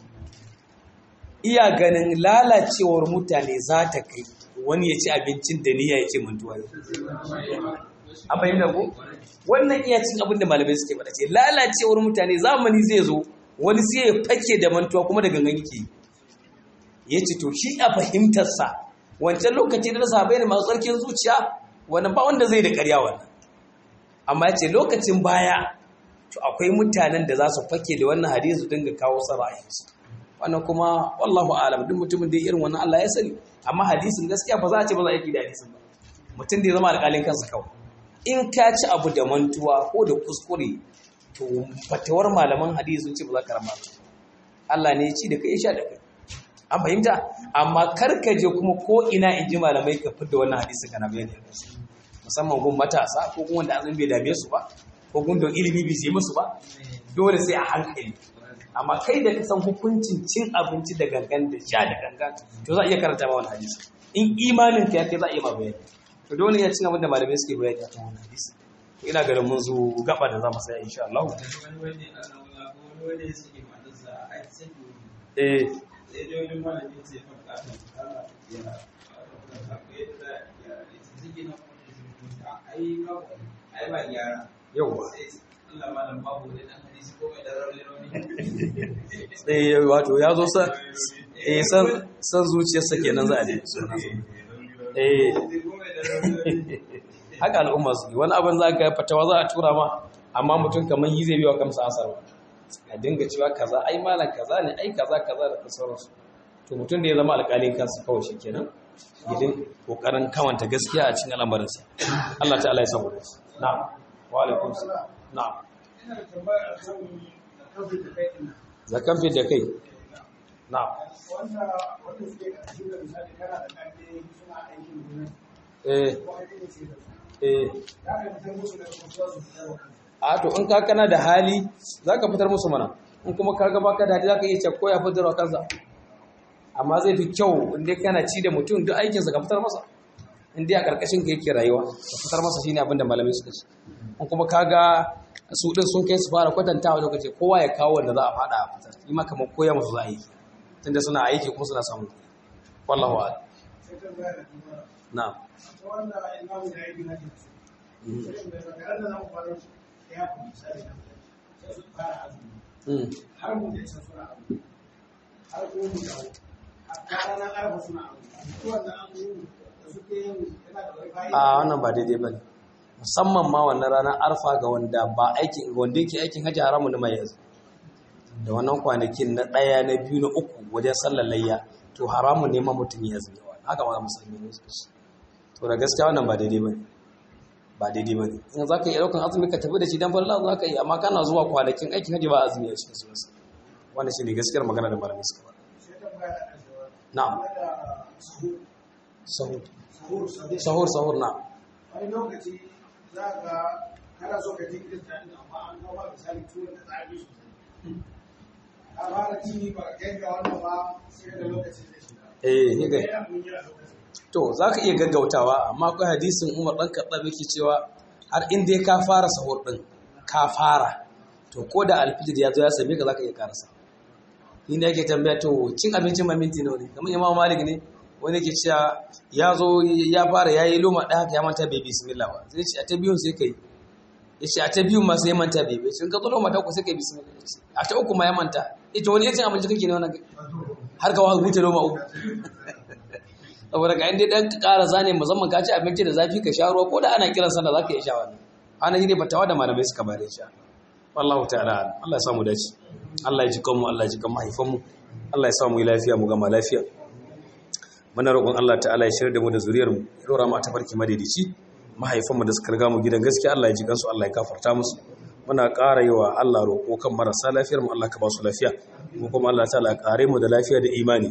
iya ganin lalacewar mutane za ta kai wani ya ci abincin da niyya ya ce mantuwa an fahimta ko wannan iya cin abin da malamai suke faɗa ce lalacewar mutane zamani zai zo wani sai ya fake da mantuwa kuma da gangan yake ya ce to shi a fahimtarsa wancan lokaci da sahabai ne masu tsarkin zuciya wannan ba wanda zai da ƙarya wannan amma ya ce lokacin baya to akwai mutanen da za su fake da wannan hadisi su dinga kawo sara'ayinsu wannan kuma wallahu alam duk mutumin da irin wannan Allah ya sani amma hadisin gaskiya ba za a ce ba za a yi da hadisin ba mutum da ya zama alƙalin kansa kawai in ka ci abu da mantuwa ko da kuskure to fatawar malaman hadisi sun ce ba za ka rama Allah ne ya ci da kai ya sha da kai an fahimta amma karkaje kuma ko ina in ji malamai ka fitar da wannan hadisi kana bayani a kansu musamman gun matasa ko gun wanda azumi bai dame su ba ko gun da ilimi bai sai musu ba dole sai a hankali amma kai da ka san hukuncin cin abinci da gangan da sha da gangan to za a iya karanta ma wannan hadisi in imanin ka ya kai za a iya ma bayani to dole ya cin abin da malamai suke bayani a kan wannan hadisi to ina ganin mun zo gaba da za mu saya insha Allah eh yauwa sai wato ya zo san zuciyarsa kenan za a je eh haka al'umma su wani abin za ka fatawa za a tura ma amma mutum kamar yi zai biwa kamsa asar a dinga cewa kaza ai malam kaza ne ai kaza kaza da sauransu to mutum da ya zama alƙalin kansa kawai shi kenan idan kokarin kamanta gaskiya a cikin al'amarinsa Allah ta'ala ya saboda su na'am wa alaikum salam na'am zakan fi da kai na'am wanda wanda suke ƙarshen da misali kana da ƙarfi suna aikin gona eh ko aikin da suke da su eh ya ka fitar musu da kasuwa su fitar wa kansu a to in ka kana da hali zaka fitar musu mana in kuma ka ga baka da hali zaka iya ce ko ya fitar wa kansa amma zai fi kyau in dai kana ci da mutum duk aikinsa ka fitar masa in dai a ƙarƙashin ka yake rayuwa ka fitar masa shine abin da malamai suka ce in kuma kaga su din sun kai su fara kwatantawa lokaci kowa ya kawo wanda za a faɗa a fitar yi ma kamar koya musu za a yi tunda suna aiki kuma suna samu wallahu a'lam sai ta bayar da kuma na'am ta wanda imamu da aikin hajji sai da makarar da zamu fara su ya fi misali na sai su fara azumi Mm. har mu da can suna azumi har ko mu dawo har ranar arfa suna azumi su wannan azumi da suke yin yana da wani fa'ida a wannan ba daidai bane musamman ma wannan ranar arfa ga wanda ba aikin wanda yake aikin hajji haramun da mai yanzu da wannan kwanakin na ɗaya na biyu na uku wajen sallar layya to haramun ne ma mutum ya zuwa haka ma musulmi ne su ce to da gaskiya wannan ba daidai bane ba daidai bane in za ka yi ɗaukan azumi ka tafi da shi dan farla za ka yi amma kana zuwa kwanakin aikin hajji ba azumi a cikin sunansa wannan shi ne gaskiyar magana da malamai suka faɗa sai ta bayar da ƙarshewa na'am game da sahur sahur sahur sahur sahur sahur na'am wani lokaci za ga kana so ka jinkirta inda amma an kawo ba misali tuwon da tsari sosai a fara ci ba ka kai ga wannan ba sai da lokacin da shi eh ni ga ya mun yi a lokacin To, za ka iya gaggautawa, amma akwai hadisin Umar ɗan kaɗa yake cewa har in dai ka fara sahur ɗin, ka fara, to ko da alfijir ya zo ya same ka za ka iya karasa. Ni ne yake tambaya to cin abincin ma minti nawa ne, kamar Imam Malik ne, wani ke cewa ya zo ya fara ya yi loma ɗaya haka ya manta bai bismillah ba, zai ce a ta biyun sai ka yi. Ya ce a ta biyun ma sai ya manta bai bai, sun ka zo loma ta uku sai ka yi bismillah. Ya ce, A ta uku ma ya manta, ita wani ya cin abinci kake ne wani har ka wa huce loma uku. saboda ka inda dan ƙara zane musamman ka ci abinci da zafi ka sha ruwa ko da ana kiran sallah zaka iya sha wannan ana shi ne fatawa da malamai suka bare shi wallahu ta'ala Allah ya samu dace Allah ya ji kanmu Allah ya ji kan mahaifanmu Allah ya samu lafiya mu gama lafiya muna roƙon Allah ta'ala ya shirya da mu da zuriyar mu ya dora mu a tafarki madaidaici mahaifanmu da suka riga mu gidan gaskiya Allah ya ji kansu Allah ya gafarta musu muna ƙara yi wa Allah roƙo kan marasa lafiyar mu Allah ka ba su lafiya mu kuma Allah ta'ala ya ƙare mu da lafiya da imani